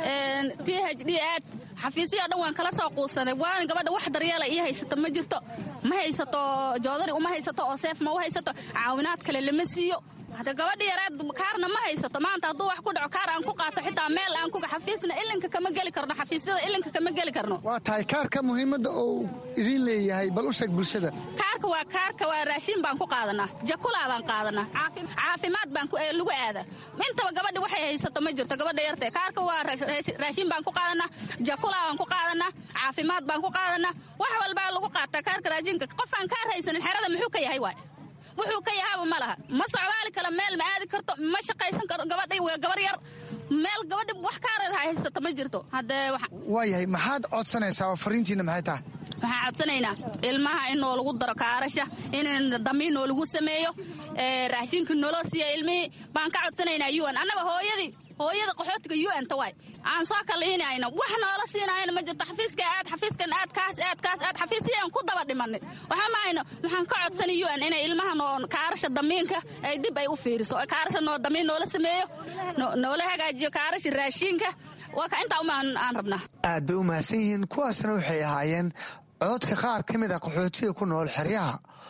t h d aad xafiisyo dhan waan kala soo quusanay waana gabadha wax daryeela ii haysato ma jirto ma haysato joodari uma haysato oo seef ma u haysato caawinaad kale lama siiyo hada gabadha yaraad kaarna ma haysato maanta hadduu wax ku dhaco kaar aan ku qaato xitaa meel aan kuga xafiisna ilinka kama geli karno xafiisyada ilinka kama geli karno waa tahay kaarka muhiimadda uu idiin leeyahay bal u sheeg bulshada kaarka waa kaarka waa raashiin baan ku qaadanaa jakulaa baan qaadanaa caafimaad baan lagu aada intaba gabadha waxay haysato ma jirto gabadha yartee kaarka waa raashiin baan ku qaadanaa jakulaa baan ku qaadanaa caafimaad baan ku qaadanaa wax walbaa lagu qaataa kaarka raashiinka qofaan kaar haysanin xerada muxuu ka yahay waay wuxuu ka yahaaba ma laha ma socdaali kalo meel ma aadi karto ma shaqaysan karo gabadhay waa gabar yar meel gabadha wax kaareed haysato ma jirto haddee waayahay maxaad codsanaysaa oo fariintiina maxay tahay waxaan codsanaynaa ilmaha in noo lagu daro kaarasha in damiin noo lagu sameeyo raashinka naloo siiya ilmihii baan ka codsanaynaa un annaga hooyadii hooyada qaxootiga un ta waay aan soo kaliinayna wax noola siinayna ma jirto xafiiska aad xafiiskan aad kaas aad kaas aad xafiisyaan ku daba dhimanay waxaa mahayno waxaan ka codsanay un inay ilmaha noo kaarasha damiinka ay dib ay u fiiriso kaarasha noo damiin noola sameeyo noola hagaajiyo kaarasha raashiinka waa ka intaa uma aan rabnaa aad bay u mahadsan yihiin kuwaasna waxay ahaayeen cododka qaar ka mid a qaxootiga ku nool xeryaha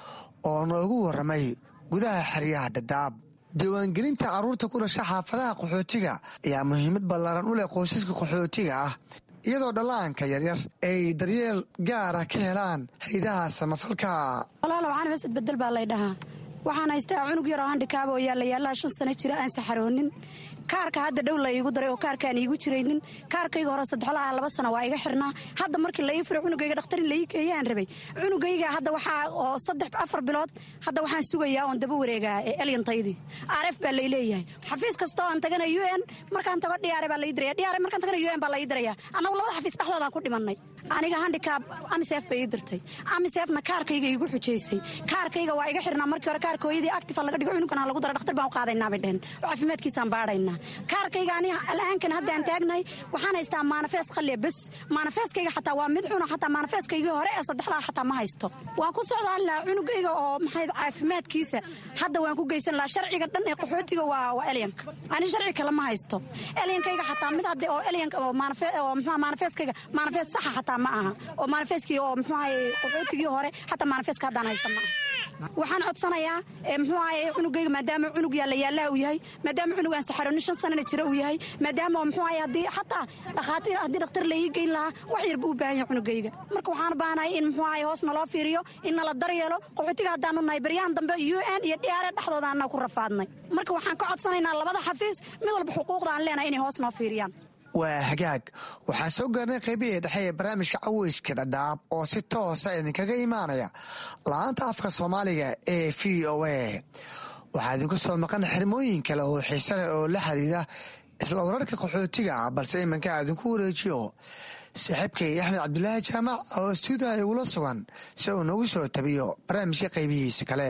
oo noogu warramay gudaha xeryaha dhadhaab diiwaangelinta carruurta ku dhasha xaafadaha qaxootiga ayaa muhiimad ballaaran u leh qoysaska qaxootiga ah iyadoo dhallaanka yaryar ay daryeel gaara ka helaan haydaha samafalka walaalo waxaan masad bedel baa lay dhahaa waxaan haystaa cunug yaroo handhikaaba oo yaalayaalaha shan sano jira aan saxaroonin kaarka hadda dhow la iigu daray oo kaarkaan iigu jiraynin kaarkayga hore saddexlaha laba sana waa iga xirnaa hadda markii la ii firo cunugayga dhakhtar in la ii geeyaan rabay cunugayga hadda waxaa oo saddex afar bilood hadda waxaan sugayaa oon daba wareegaa ee elyantaydii arf baa lay leeyahay xafiis kastoo aan tagana u n markaan tago dhiyaare baa lai diraya dhiyaare markaan tagana u n baa lai diraya annagu labada xafiis dhexdoodaan ku dhimannay aniga handikaab amisef bay ii dirtay amisefna kaarkayga iigu xujaysay kaarkayga waa iga xirnaa markii hore kaarka hooyadii actifa laga dhigo cunugan ha lagu dara dhakhtar baan u qaadaynaa bay dheheen oo caafimaadkiisaan baadhaynaa kaarkayga ani al'aankan haddaan taagnahay waxaan haystaa maanafees qalliya bes maanafeeskayga xataa waa mid xuna xataa maanafeeskaygii hore ee saddexdaa xataa ma haysto waan ku socdaan lahaa cunugayga oo maxay caafimaadkiisa hadda waan ku geysan lahaa sharciga dhan ee qaxootiga waa waa elyanka ani sharci kale ma haysto elyankayga xataa mid hadda oo elyanka oo maanafe oo muxuu maanafeeskayga maanafees saxa xataa ma aha oo maanafeeskii oo muxuu ahaye qaxootigii hore xataa maanafeeska haddaan haysta ma aha waxaan codsanayaa muxuu ahaye cunugayga maadaama cunug yaalla yaallaha uu yahay maadaama cunugaan saxaroonin shan sanana jira uu yahay maadaama muxuu ahaye haddii xataa dhakhaatiir haddii dhakhtar la ii geyn lahaa wax yar buu u baahan yahay cunugayga marka waxaan u baahanahay in muxuu ahaye hoos naloo fiiriyo in nala daryeelo qaxootiga haddaanu nahay baryahan dambe u n iyo dhiyaare dhexdooda annaga ku rafaadnay marka waxaan ka codsanaynaa labada xafiis mid walba xuquuqda aan leenahay inay hoos noo fiiriyaan waa hagaag waxaan soo gaarnay qaybihii dhexe ee barnaamijka caweyska dhadhaab oo si toosa idinkaga imaanaya la-aanta afka soomaaliga ee v o a waxaa idinku soo maqan xirmooyin kale oo xiise leh oo la xiriira isla wararka qaxootiga ah balse iminka idinku wareejiyo saaxiibkay axmed cabdulaahi jaamac oo stuudiha igula sugan si uu nagu soo tabiyo barnaamijka qaybihiisa kale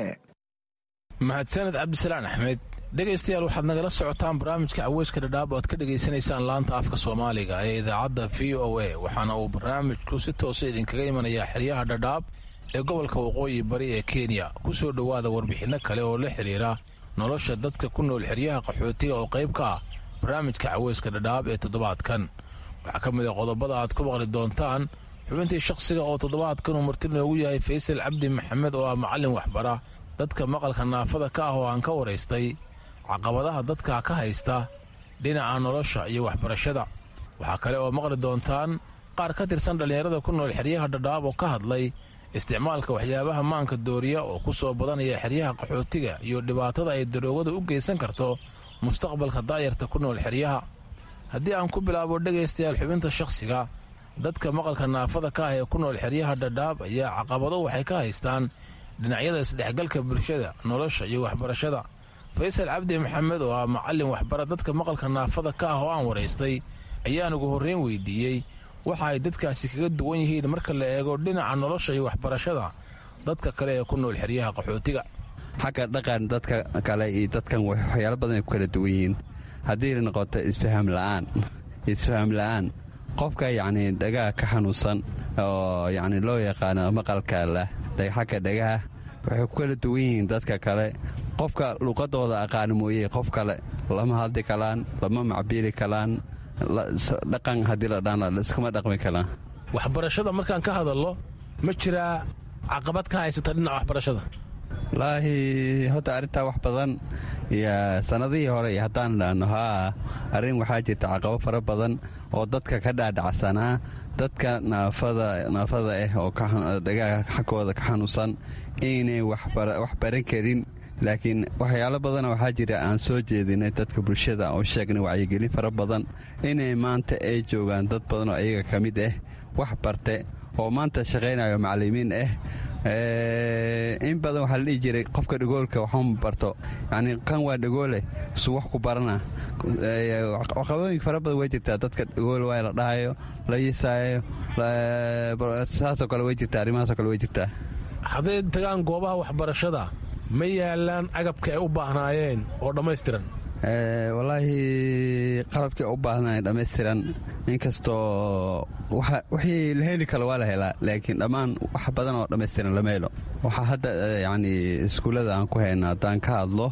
mahadsaned cabdisalaan axmed dhegaystayaal waxaad nagala socotaan barnaamijka caweyska dhadhaab oo aad ka dhegaysanaysaan laanta afka soomaaliga ee idaacadda v o a waxaana uu barnaamijku si toosa idinkaga imanayaa xeryaha dhadhaab ee gobolka waqooyi bari ee kenya ku soo dhowaada warbixinno kale oo la xidhiira nolosha dadka ku nool xeryaha qaxootiga oo qayb ka ah barnaamijka caweyska dhadhaab ee toddobaadkan waxaa ka mid a qodobada aad ku maqli doontaan xubintii shakhsiga oo toddobaadkan uu marti noogu yahay faysal cabdi maxamed oo ah macallin waxbara dadka maqalka naafada ka ah oo aan ka waraystay caqabadaha dadka ka haysta dhinaca nolosha iyo waxbarashada waxaa kale oo maqli doontaan qaar ka tirsan dhallinyarada ku nool xeryaha dhadhaab oo ka hadlay isticmaalka waxyaabaha maanka dooriya oo ku soo badanaya xeryaha qaxootiga iyo dhibaatada ay daroogada u geysan karto mustaqbalka daayarta ku nool xeryaha haddii aan ku bilaabo dhegaystayaal xubinta shakhsiga dadka maqalka naafada ka ah ee ku nool xeryaha dhadhaab ayaa caqabado waxay ka haystaan dhinacyada isdhexgalka bulshada nolosha iyo waxbarashada faysal cabdi maxamed oo ah macallin waxbara dadka maqalka naafada ka ah oo aan waraystay ayaan ugu horreyn weydiiyey waxa ay dadkaasi kaga duwan yihiin marka la eego dhinaca nolosha iyo waxbarashada dadka kale ee ku nool xeryaha qaxootiga xagga dhaqan dadka kale iyo dadkan waxyaalo badan ay ku kala duwan yihiin haddii noqoto isfaham la'aan isfaham la'aan qofka yacni dhagaha ka xanuunsan oo yacni loo yaqaano maqalka leh xagga dhagaha waxay ku kala duwan yihiin dadka kale qofka luqadooda aqaani mooye qof kale lama hadli kalaan lama macbiili kalaan dhaqan haddii la dhaan iskuma dhaqmi karaan waxbarashada markaan ka hadallo ma jiraa caqabad ka haysata dhinaca waxbarashada walaahi horta arrintaa wax badan iyo sannadihii hore iyo haddaan dhaanno haa arrin waxaa jirta caqabo fara badan oo dadka ka dhaadhacsanaa dadka naafada naafada ah oo dhagaha xaggooda ka xanuunsan inay wax baran karin laakiin waxyaalo badana waxaa jira aan soo jeedinay dadka bulshada oo sheegnay wacyigelin fara badan inay maanta ay joogaan dad badan oo iyaga ka mid ah wax barte oo maanta shaqaynayo macallimiin ah in badan waxaa la dhihi jiray qofka dhagoolka waxuma barto yacni kan waa dhagoole su wax ku barana caqabooyin fara badan way jirtaa dadka dhagool waa la dhahayo la yisaayo saasoo kale way jirtaa arrimahaasoo kale way jirtaa hadday tagaan goobaha waxbarashada ma yaalaan agabka ay u baahnaayeen oo dhammaystiran walaahi qalabkii u baahnaayeen dhammaystiran inkastoo wixii la heli karo waa la helaa laakiin dhammaan wax badan oo dhammaystiran lama helo waxaa hadda yacni iskuullada aan ku hayna haddaan ka hadlo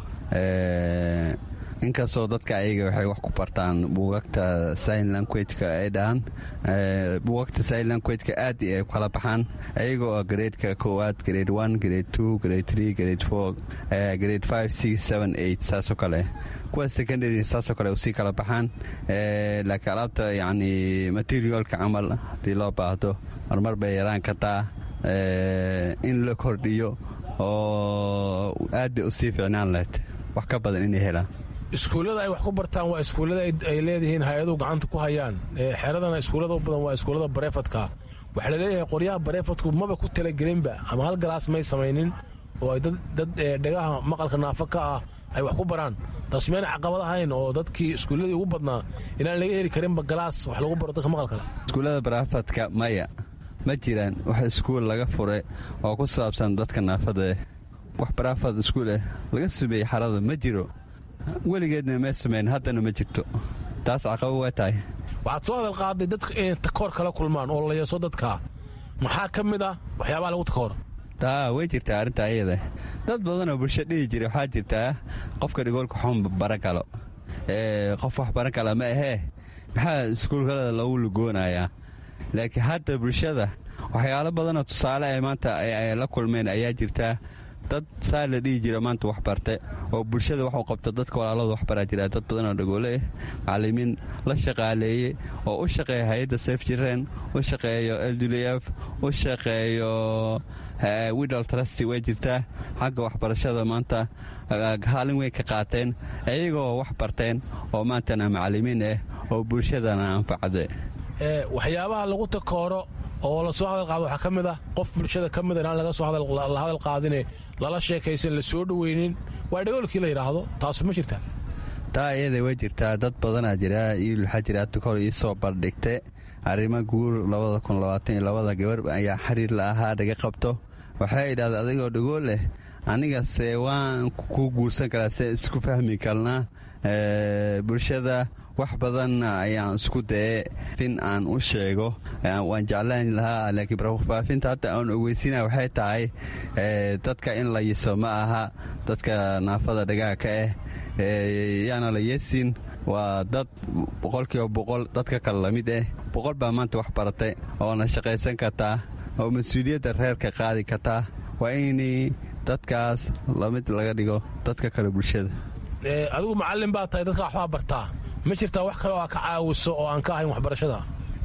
inkastoo dadka ayaga waxay wax ku bartaan buugagta sign languageka ay dhahaan buugagta sign languageka aad ay kala baxaan ayaga oo gareedka koowaad grade one grade two grade three grade four grade five six seven eight saasoo kale kuwa secondary saasoo kale usii kala baxaan laakiin alaabta yacni materialka camal haddii loo baahdo marmar bay yaraan kartaa in la kordhiyo oo aad bay usii ficnaan lahayd wax ka badan inay helaan iskuullada ay wax ku bartaan waa iskuullada ay leedihiin hay-aduhu gacanta ku hayaan xeradana iskuullada u badan waa iskuullada bareefadka waxaa laleeyahay qoryaha bareefadku maba ku talagelinba ama hal galaas may samaynin oo ay dad dhagaha maqalka naafo ka ah ay wax ku baraan taas meyna caqabad ahayn oo dadkii iskuulladii ugu badnaa inaan laga heli karinba galaas wax lagu baro dadka maqalkale iskuullada bareefadka maya ma jiraan wax iskuul laga fure oo ku saabsan dadka naafada eh wax baraafad iskuul ah laga sumeeyey xarada ma jiro weligeedna ma samayn haddana ma jirto taas caqabo waa tahay waxaad soo hadal qaaday dadka inay takoor kala kulmaan oo la yeeso dadka maxaa ka mid ah waxyaabaha lagu takoor taa way jirtaa arrintaa iyada dad badanoo bulsho dhihi jira waxaa jirtaa qofka dhigoolka xun baran kalo qof wax baran kala ma ahee maxaa iskuulkada lagu lugoonayaa laakiin hadda bulshada waxyaalo badanoo tusaale ay maanta ay la kulmeen ayaa jirtaa dad saa la dhihi jira maanta wax barte oo bulshada wax u qabta dadka walaalada wax baraa jira dad badan oo dhagoole ah macallimiin la shaqaaleeye oo u shaqeeya hay-adda sef jireen u shaqeeyo ldulf u shaqeeyo widal trusty way jirtaa xagga waxbarashada maanta haalin weyn ka qaateen iyagoo wax barteen oo maantana macallimiin ah oo bulshadana anfacde waxyaabaha lagu takooro oo lasoo hadal qaado waxaa ka mid ah qof bulshada ka mida inaan laga soo la hadal qaadine lala sheekaysan la soo dhoweynin waa dhagoolkii la yidhaahdo taasu ma jirtaa taa iyada way jirtaa dad badanaa jira iyo waxaa jira tukor ii soo bardhigte arrimo guur labada kun labaatan iyo labada gabar ayaa xiriir la ahaa dhaga qabto waxay idhahda adigoo dhagool leh anigase waan ku guursan karaa se isku fahmi karnaa bulshada wax badan ayaan isku daye fin aan u sheego waan jeclaan lahaa laakiin faafinta hadda aan ogeysina waxay tahay dadka in la yiso ma aha dadka naafada dhagaha ka ah yaana la yeesin waa dad boqolkiiba boqol dadka kale lamid ah boqol baa maanta wax baratay oona shaqaysan kartaa oo mas-uuliyadda reerka qaadi kartaa waa inay dadkaas lamid laga dhigo dadka kale bulshada adigu macallin baa tahay dadka waxbaa bartaa ma jirtaa wax kale oo aa ka caawiso oo aan ka ahayn waxbarashada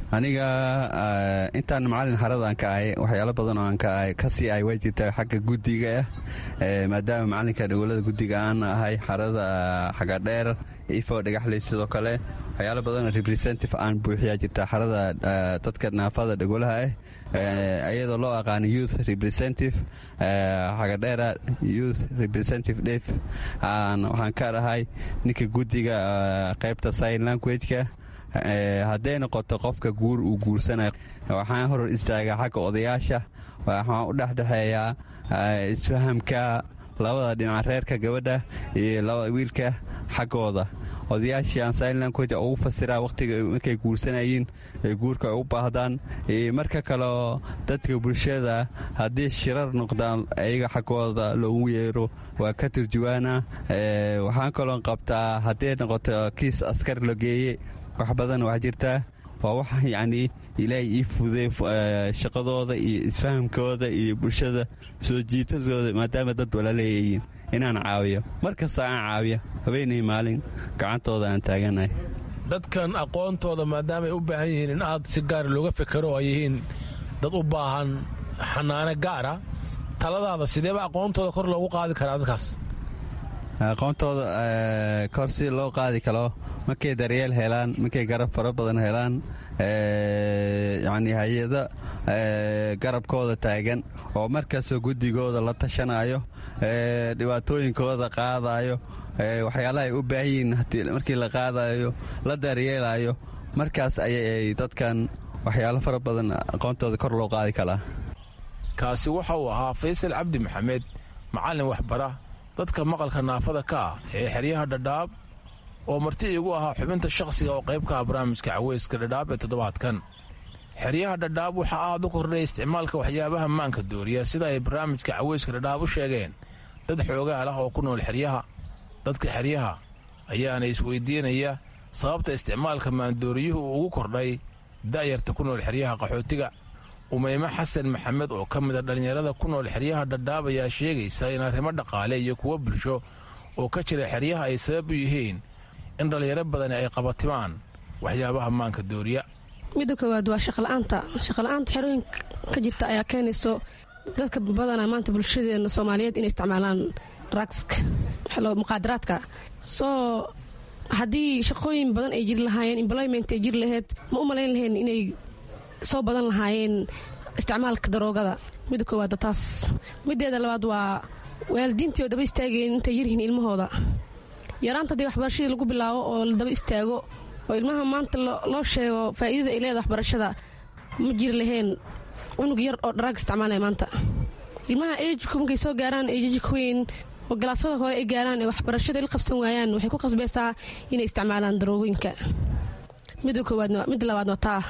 aniga intaan macalin xaradaan ka ahay waxyaalo badan oo aan ka ahay kasii ahay waa jirtaa xagga guddiga ah maadaama macalinka dhawolada guddiga aan ahay xarada xagadheer ifo dhagaxley sidoo kale waxyaalo badanoo representative aan buuxiyaa jirta xarada dadka naafada dhagolaha ah iyadoo loo aqaano youth representative xagadheera youth representative def waxaan ka dhahay ninka guddiga qaybta sign languageka hadday noqoto qofka guur uu guursanayo waxaan horor istaagaa xagga odayaasha waxaan u dhexdhexeeyaa isfahamka labada dhinac reerka gabadha iyo wiilka xaggooda odayaashii aan sign language ugu fasiraa wakhtiga markay guursanayeen ay guurka ay u baahdaan marka kaleo dadka bulshada haddii shirar noqdaan ayaga xaggooda loogu yeero waa ka turjuwaana waxaan kaloon qabtaa hadday noqoto kiis askar la geeye wax badan waa jirtaa waa wax yacnii ilaahay ii fuday shaqadooda iyo isfahamkooda iyo bulshada soo jiitadooda maadaama dad walaleeyayiin inaan caawiyo mar kasta aan caawiya habeenay maalin gacantooda aan taaganahay dadkan aqoontooda maadaamaay u baahan yihiin in aad si gaara looga fekero oo ay yihiin dad u baahan xanaano gaara taladaada sideeba aqoontooda kor loogu qaadi karaa dadkaas aqoontooda kor si loo qaadi karo markay daryeel helaan markay garab fara badan helaan yacnii hay-ada garabkooda taagan oo markastoo guddigooda la tashanayo dhibaatooyinkooda qaadayo waxyaalaha ay u baahan yihiin markii la qaadayo la daryeelayo markaas ayay dadkan waxyaalo fara badan aqoontooda kor loo qaadi karaa kaasi waxa uu ahaa faysal cabdi maxamed macallin waxbara dadka maqalka naafada ka ah ee xeryaha dhadhaab oo marti iigu ahaa xubinta shakhsiga oo qayb ka ah barnaamijka caweyska dhadhaab ee toddobaadkan xeryaha dhadhaab waxaa aad u kordhay isticmaalka waxyaabaha maanka dooriya sida ay barnaamijka caweyska dhadhaab u sheegeen dad xoogaal ah oo ku nool xeryaha dadka xeryaha ayaana isweydiinaya sababta isticmaalka maandooriyuhu uu ugu kordhay da'yarta ku nool xeryaha qaxootiga umeyme xasan maxamed oo ka mida dhallinyarada ku nool xeryaha dhadhaab ayaa sheegaysa in arrimo dhaqaale iyo kuwo bulsho oo ka jira xeryaha ay sabab u yihiin in dhallinyaro badani ay qabatimaan waxyaabaha maanka dooriya midda koowaad waa shaqola'aanta shaqola'aanta xerooyinka ka jirta ayaa keenayso dadka badana maanta bulshadeena soomaaliyeed inay isticmaalaan ragska muqaadaraadka soo haddii shaqooyin badan ay jiri lahaayeen employment ay jiri laheyd ma u malayn lahayn inay soo badan lahaayeen isticmaalka daroogada midda koowaad taas mideeda labaad waa waalidiintii oo daba istaageen intay yaryihiin ilmahooda yaraanta haddii waxbarashadii lagu bilaabo oo la daba istaago oo ilmaha maanta loo sheego faa'iidada ay leedahay waxbarashada ma jiri lahayn cunug yar oo dharaag isticmaalaya maanta ilmaha ejku markay soo gaaraan ejijka weyn oo galaasada hore ay gaaraan ee waxbarashada il qabsan waayaan waxay ku qasbaysaa inay isticmaalaan daroogooyinka midda koowaad midda labaad waa taa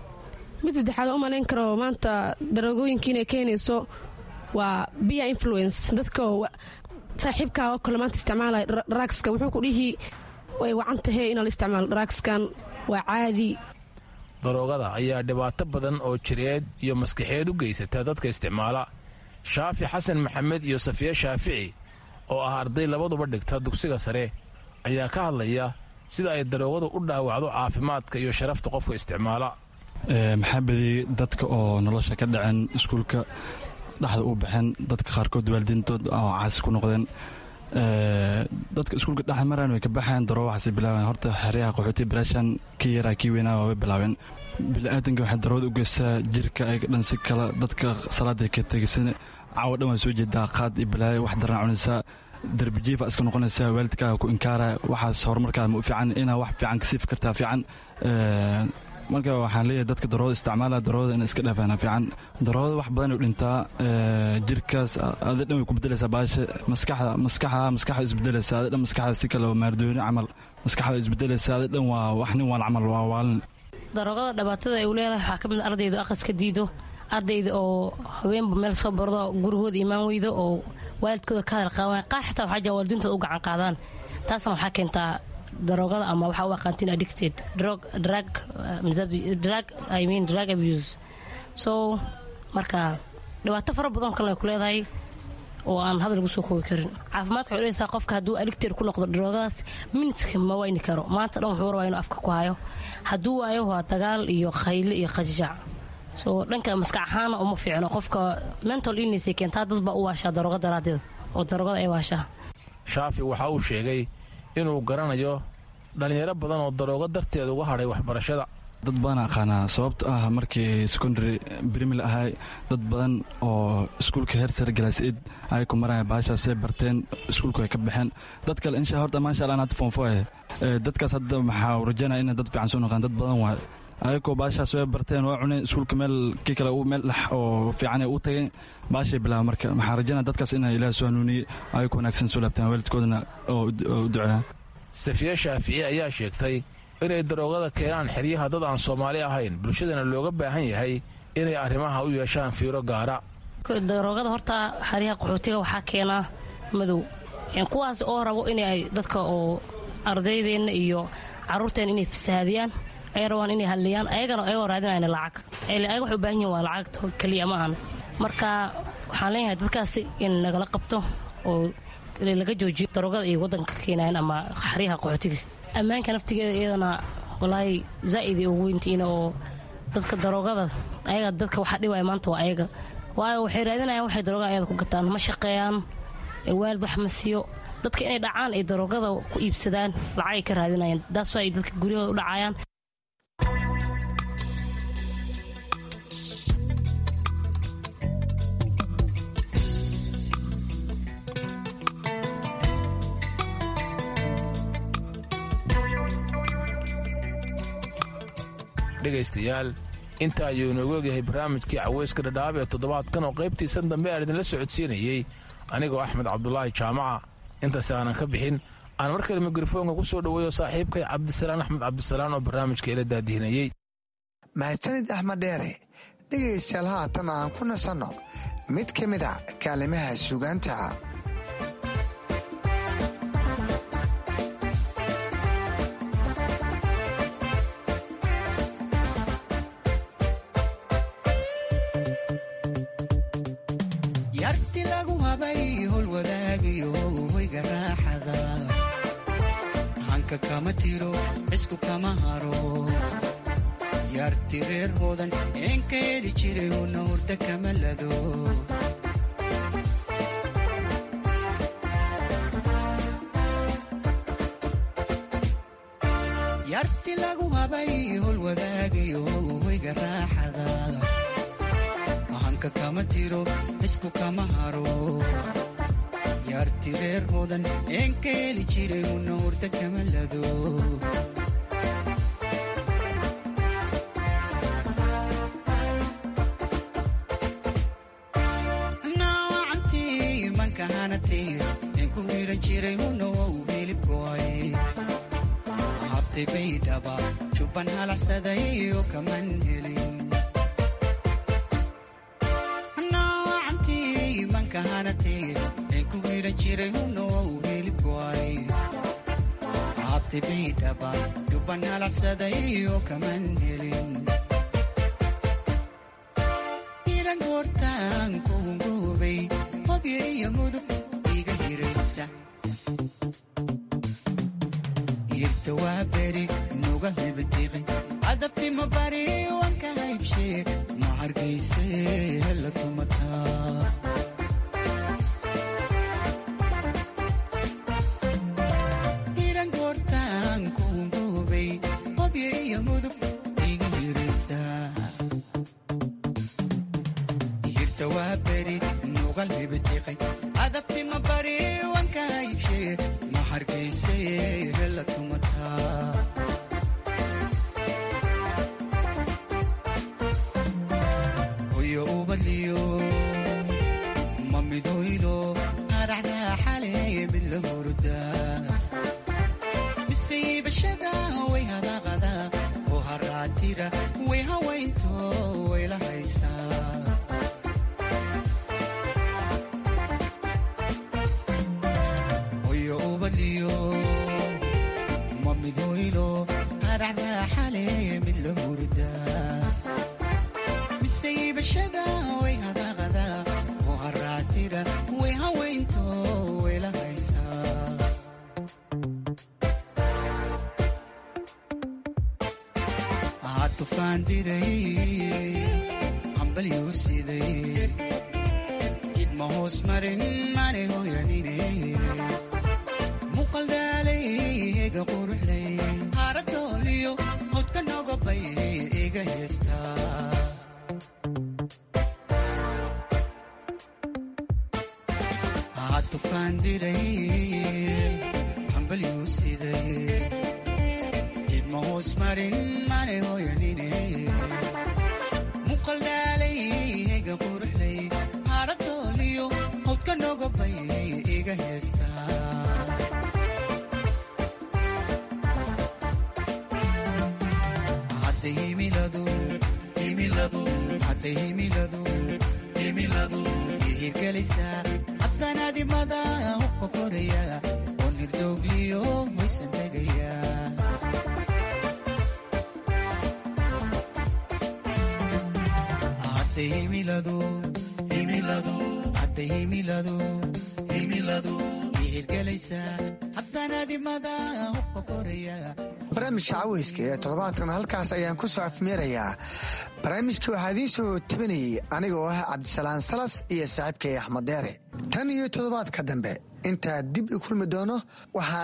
mid saddexaad oo u malayn karo maanta daroogooyinka inay keenayso waa bia influence dadka saaxiibkaa oo kale maanta isticmaalaya dragska wuxuu ku dhihi way wacan tahay inaa la isticmaalo dragskan waa caadi daroogada ayaa dhibaato badan oo jireed iyo maskaxeed u geysata dadka isticmaala shaafi xasan maxamed iyo safiye shaafici oo ah arday labaduba dhigta dugsiga sare ayaa ka hadlaya sida ay daroogadu u dhaawacdo caafimaadka iyo sharafta qofka isticmaala maxaa bediyey dadka oo nolosha ka dhaceen iskuulka dhexda u baxeen dadka qaarkood waalidiintood oo caasi ku noqdeen dadka iskuulka dhexa maraan way ka baxeen daroo waxaasay bilaabeen horta xeryaha qaxooti bilaashan kii yaraa kii weynaa waa way bilaabeen biniaadanka waxay darood u geystaa jirka ay dhan si kale dadka salaaday ka tegisan caawa dhan waa soo jeedaa qaad iyo balaayo wax daran cunaysaa darbijiifa iska noqonaysaa waalidkaaga ku inkaara waxaas horumarkaada ma u fiican inaa wax fiican kasii fikirtaa fiican marka waxaan leeyahay dadka daroada isticmaala daroada ina iska dhaafaan fiican daroada wax badan u dhintaa jirkaas adi dhan way ku bedelaysaa baasha maskaxda maskaxda maskaxda isbedelaysa adi dhan maskaxda si kale maardooni camal maskaxda isbedelaysa adi dhan waa wax nin waan camal waa waalin daroogada dhibaatada ay u leedahay waxaa ka mid ardayda aqaska diido ardayda oo haweenba meel soo bardo gurahooda imaan weydo oo waalidkooda ka hadal qaawan qaar xitaa waxaa jira waalidiintooda u gacan qaadaan taasna waxaa keentaa daroogada ama waxaa u aqaantiin addicted drug drug drug i mean drug abuse so marka dhibaato fara badan kalena ay ku leedahay oo aan hadal lagu soo koobi karin caafimaadka waxay dhahaysaa qofka hadduu aligteer ku noqdo daroogadaas minidka ma wayni karo maanta dhan wuxuu rabaa inuu afka ku hayo hadduu waayo waa dagaal iyo khayle iyo qajajac soo dhanka maskax ahaana uma fiicno qofka mental illness ay keentaa dad baa u waashaa darooga daraaddeed oo daroogada ay waashaa shaafi waxa uu sheegay inuu garanayo dhallinyaro badan oo daroogo darteeda uga hadhay waxbarashada dad badan aqaanaa sababto ah markii secondary brimil ahay dad badan oo iskuulka heer sare galaasid ay ku maraya baashaasay barteen iskuulku ay ka baxeen dad kale insha horta maasha allah hadda foonfo eh dadkaas hadda maxaa rajaynaya inay dad fiican soo noqdaan dad badan waay ayagoo baashaas way barteen waa cuneen iskuulka meel kii kale meel dhex oo fiican u tageen baashay bilaaba marka maxaa rajaynaya dadkaas inay ilaah soo hanuuniyey ayagoo wanaagsan soo laabtaan waalidkoodana oo u duceeyaan safiye shaafici ayaa sheegtay inay daroogada keenaan xeryaha dad aan soomaali ahayn bulshadana looga baahan yahay inay arrimaha u yeeshaan fiiro gaara daroogada horta xeryaha qaxootiga waxaa keenaa madow kuwaas oo rabo inay dadka oo ardaydeenna iyo caruurteena inay fasahaadiyaan ay rabaan inay hadliyaan ayagana ayagoo raadinayna lacag ayaga waxay u baahan yihin waa lacagta keliya ma ahan marka waxaan leeyahay dadkaasi in nagala qabto oo laga joojiyo daroogada ay wadanka keenayan ama xeryaha qaxootiga ammaanka naftigeeda iyadana walaahi zaa'id ugu weyntiina oo dadka daroogada ayaga dadka waxa dhibaya maanta waa ayaga waayo waxay raadinayaan waxay daroogada ayada ku gataan ma shaqeeyaan waalid wax ma siiyo dadka inay dhacaan ay daroogada ku iibsadaan lacagay ka raadinayaan daas ay dadka guryahooda u dhacayaan dhegaystayaal inta ayuu inoogu ogyahay barnaamijkii caweyska dhadhaab ee toddobaadkan oo qaybtiisan dambe aan idinla socodsiinayey anigoo axmed cabdulaahi jaamaca intaas aanan ka bixin aan mar kale mikrofoonka ku soo dhoweeyo saaxiibkay cabdisalaan axmed cabdisalaan oo barnaamijka ila daadihinayey mahadsanid axmed dheere dhegaystayaal haatan aan ku nasanno mid ka mid a kaalimaha sugaanta yarti lagu habay hol wadaagayo hoyga raaxada hanka kama tiro cisku kama haro yarti reer hoodan eenka heli jiray una hurda kama lado yarti lagu habay hol wadaagayo hoyga raaxada hanka kama tiro cisku kama haro yarti reer hoodan eenka heli jiray una hurda kama lado naawacantii manka hanatay een ku hiran jiray una wou hilibkoay habtay baydhaba jubban halaxsaday oo kaman helin ku hiran jiray hunow hilibkoay habtay baydhaba jubban halaxsaday oo kaman helin iran goortaan kuhungoobay hobyo iyo mudug iga hiraysa irta waa beri nuga hebadiqay adabtima bari wanka haybshee ma hargayse hela tumataa adabtima bari wanka haybshee ma hargayse hela tumataa hoyo ubadliyo ma midoylo haraxraaxale mid la hurdaa miseybashada way hadaqada oo haraatira way hawaynto way la haysaa miseybashada way hadaqada oo haraatira way hawa tufaan diray hambalyuu siday idma hoos marin mane hoyanine muqaldaalay ega quruxlay haaradooliyo hodka nogobay iga heestaa tufaan diray hambalyuu siday idma hoos marin mane hoyanine muqaldaalay ega quruxlay haaradooliyo hodka nogobay iga heestaa hadda himiladu himiladu hadda himiladu himiladu ihirgelaysaa abkanaadimada hubka koraya oo nirdoogliyo hoysan tegaya hadda himiladu himiladu hadda himiladu himiladu ihirgelaysaa abkanaadimada hubka koraya barnaamijka caweyska ee toddobaadkan halkaas ayaan ku soo afmeerayaa barnaamijka waxaa idiin soo tabinayay anigoo ah cabdisalaan salas iyo saaxiibkay axmed deere tan iyo toddobaadka dambe intaa dib i kulmi doono waxaan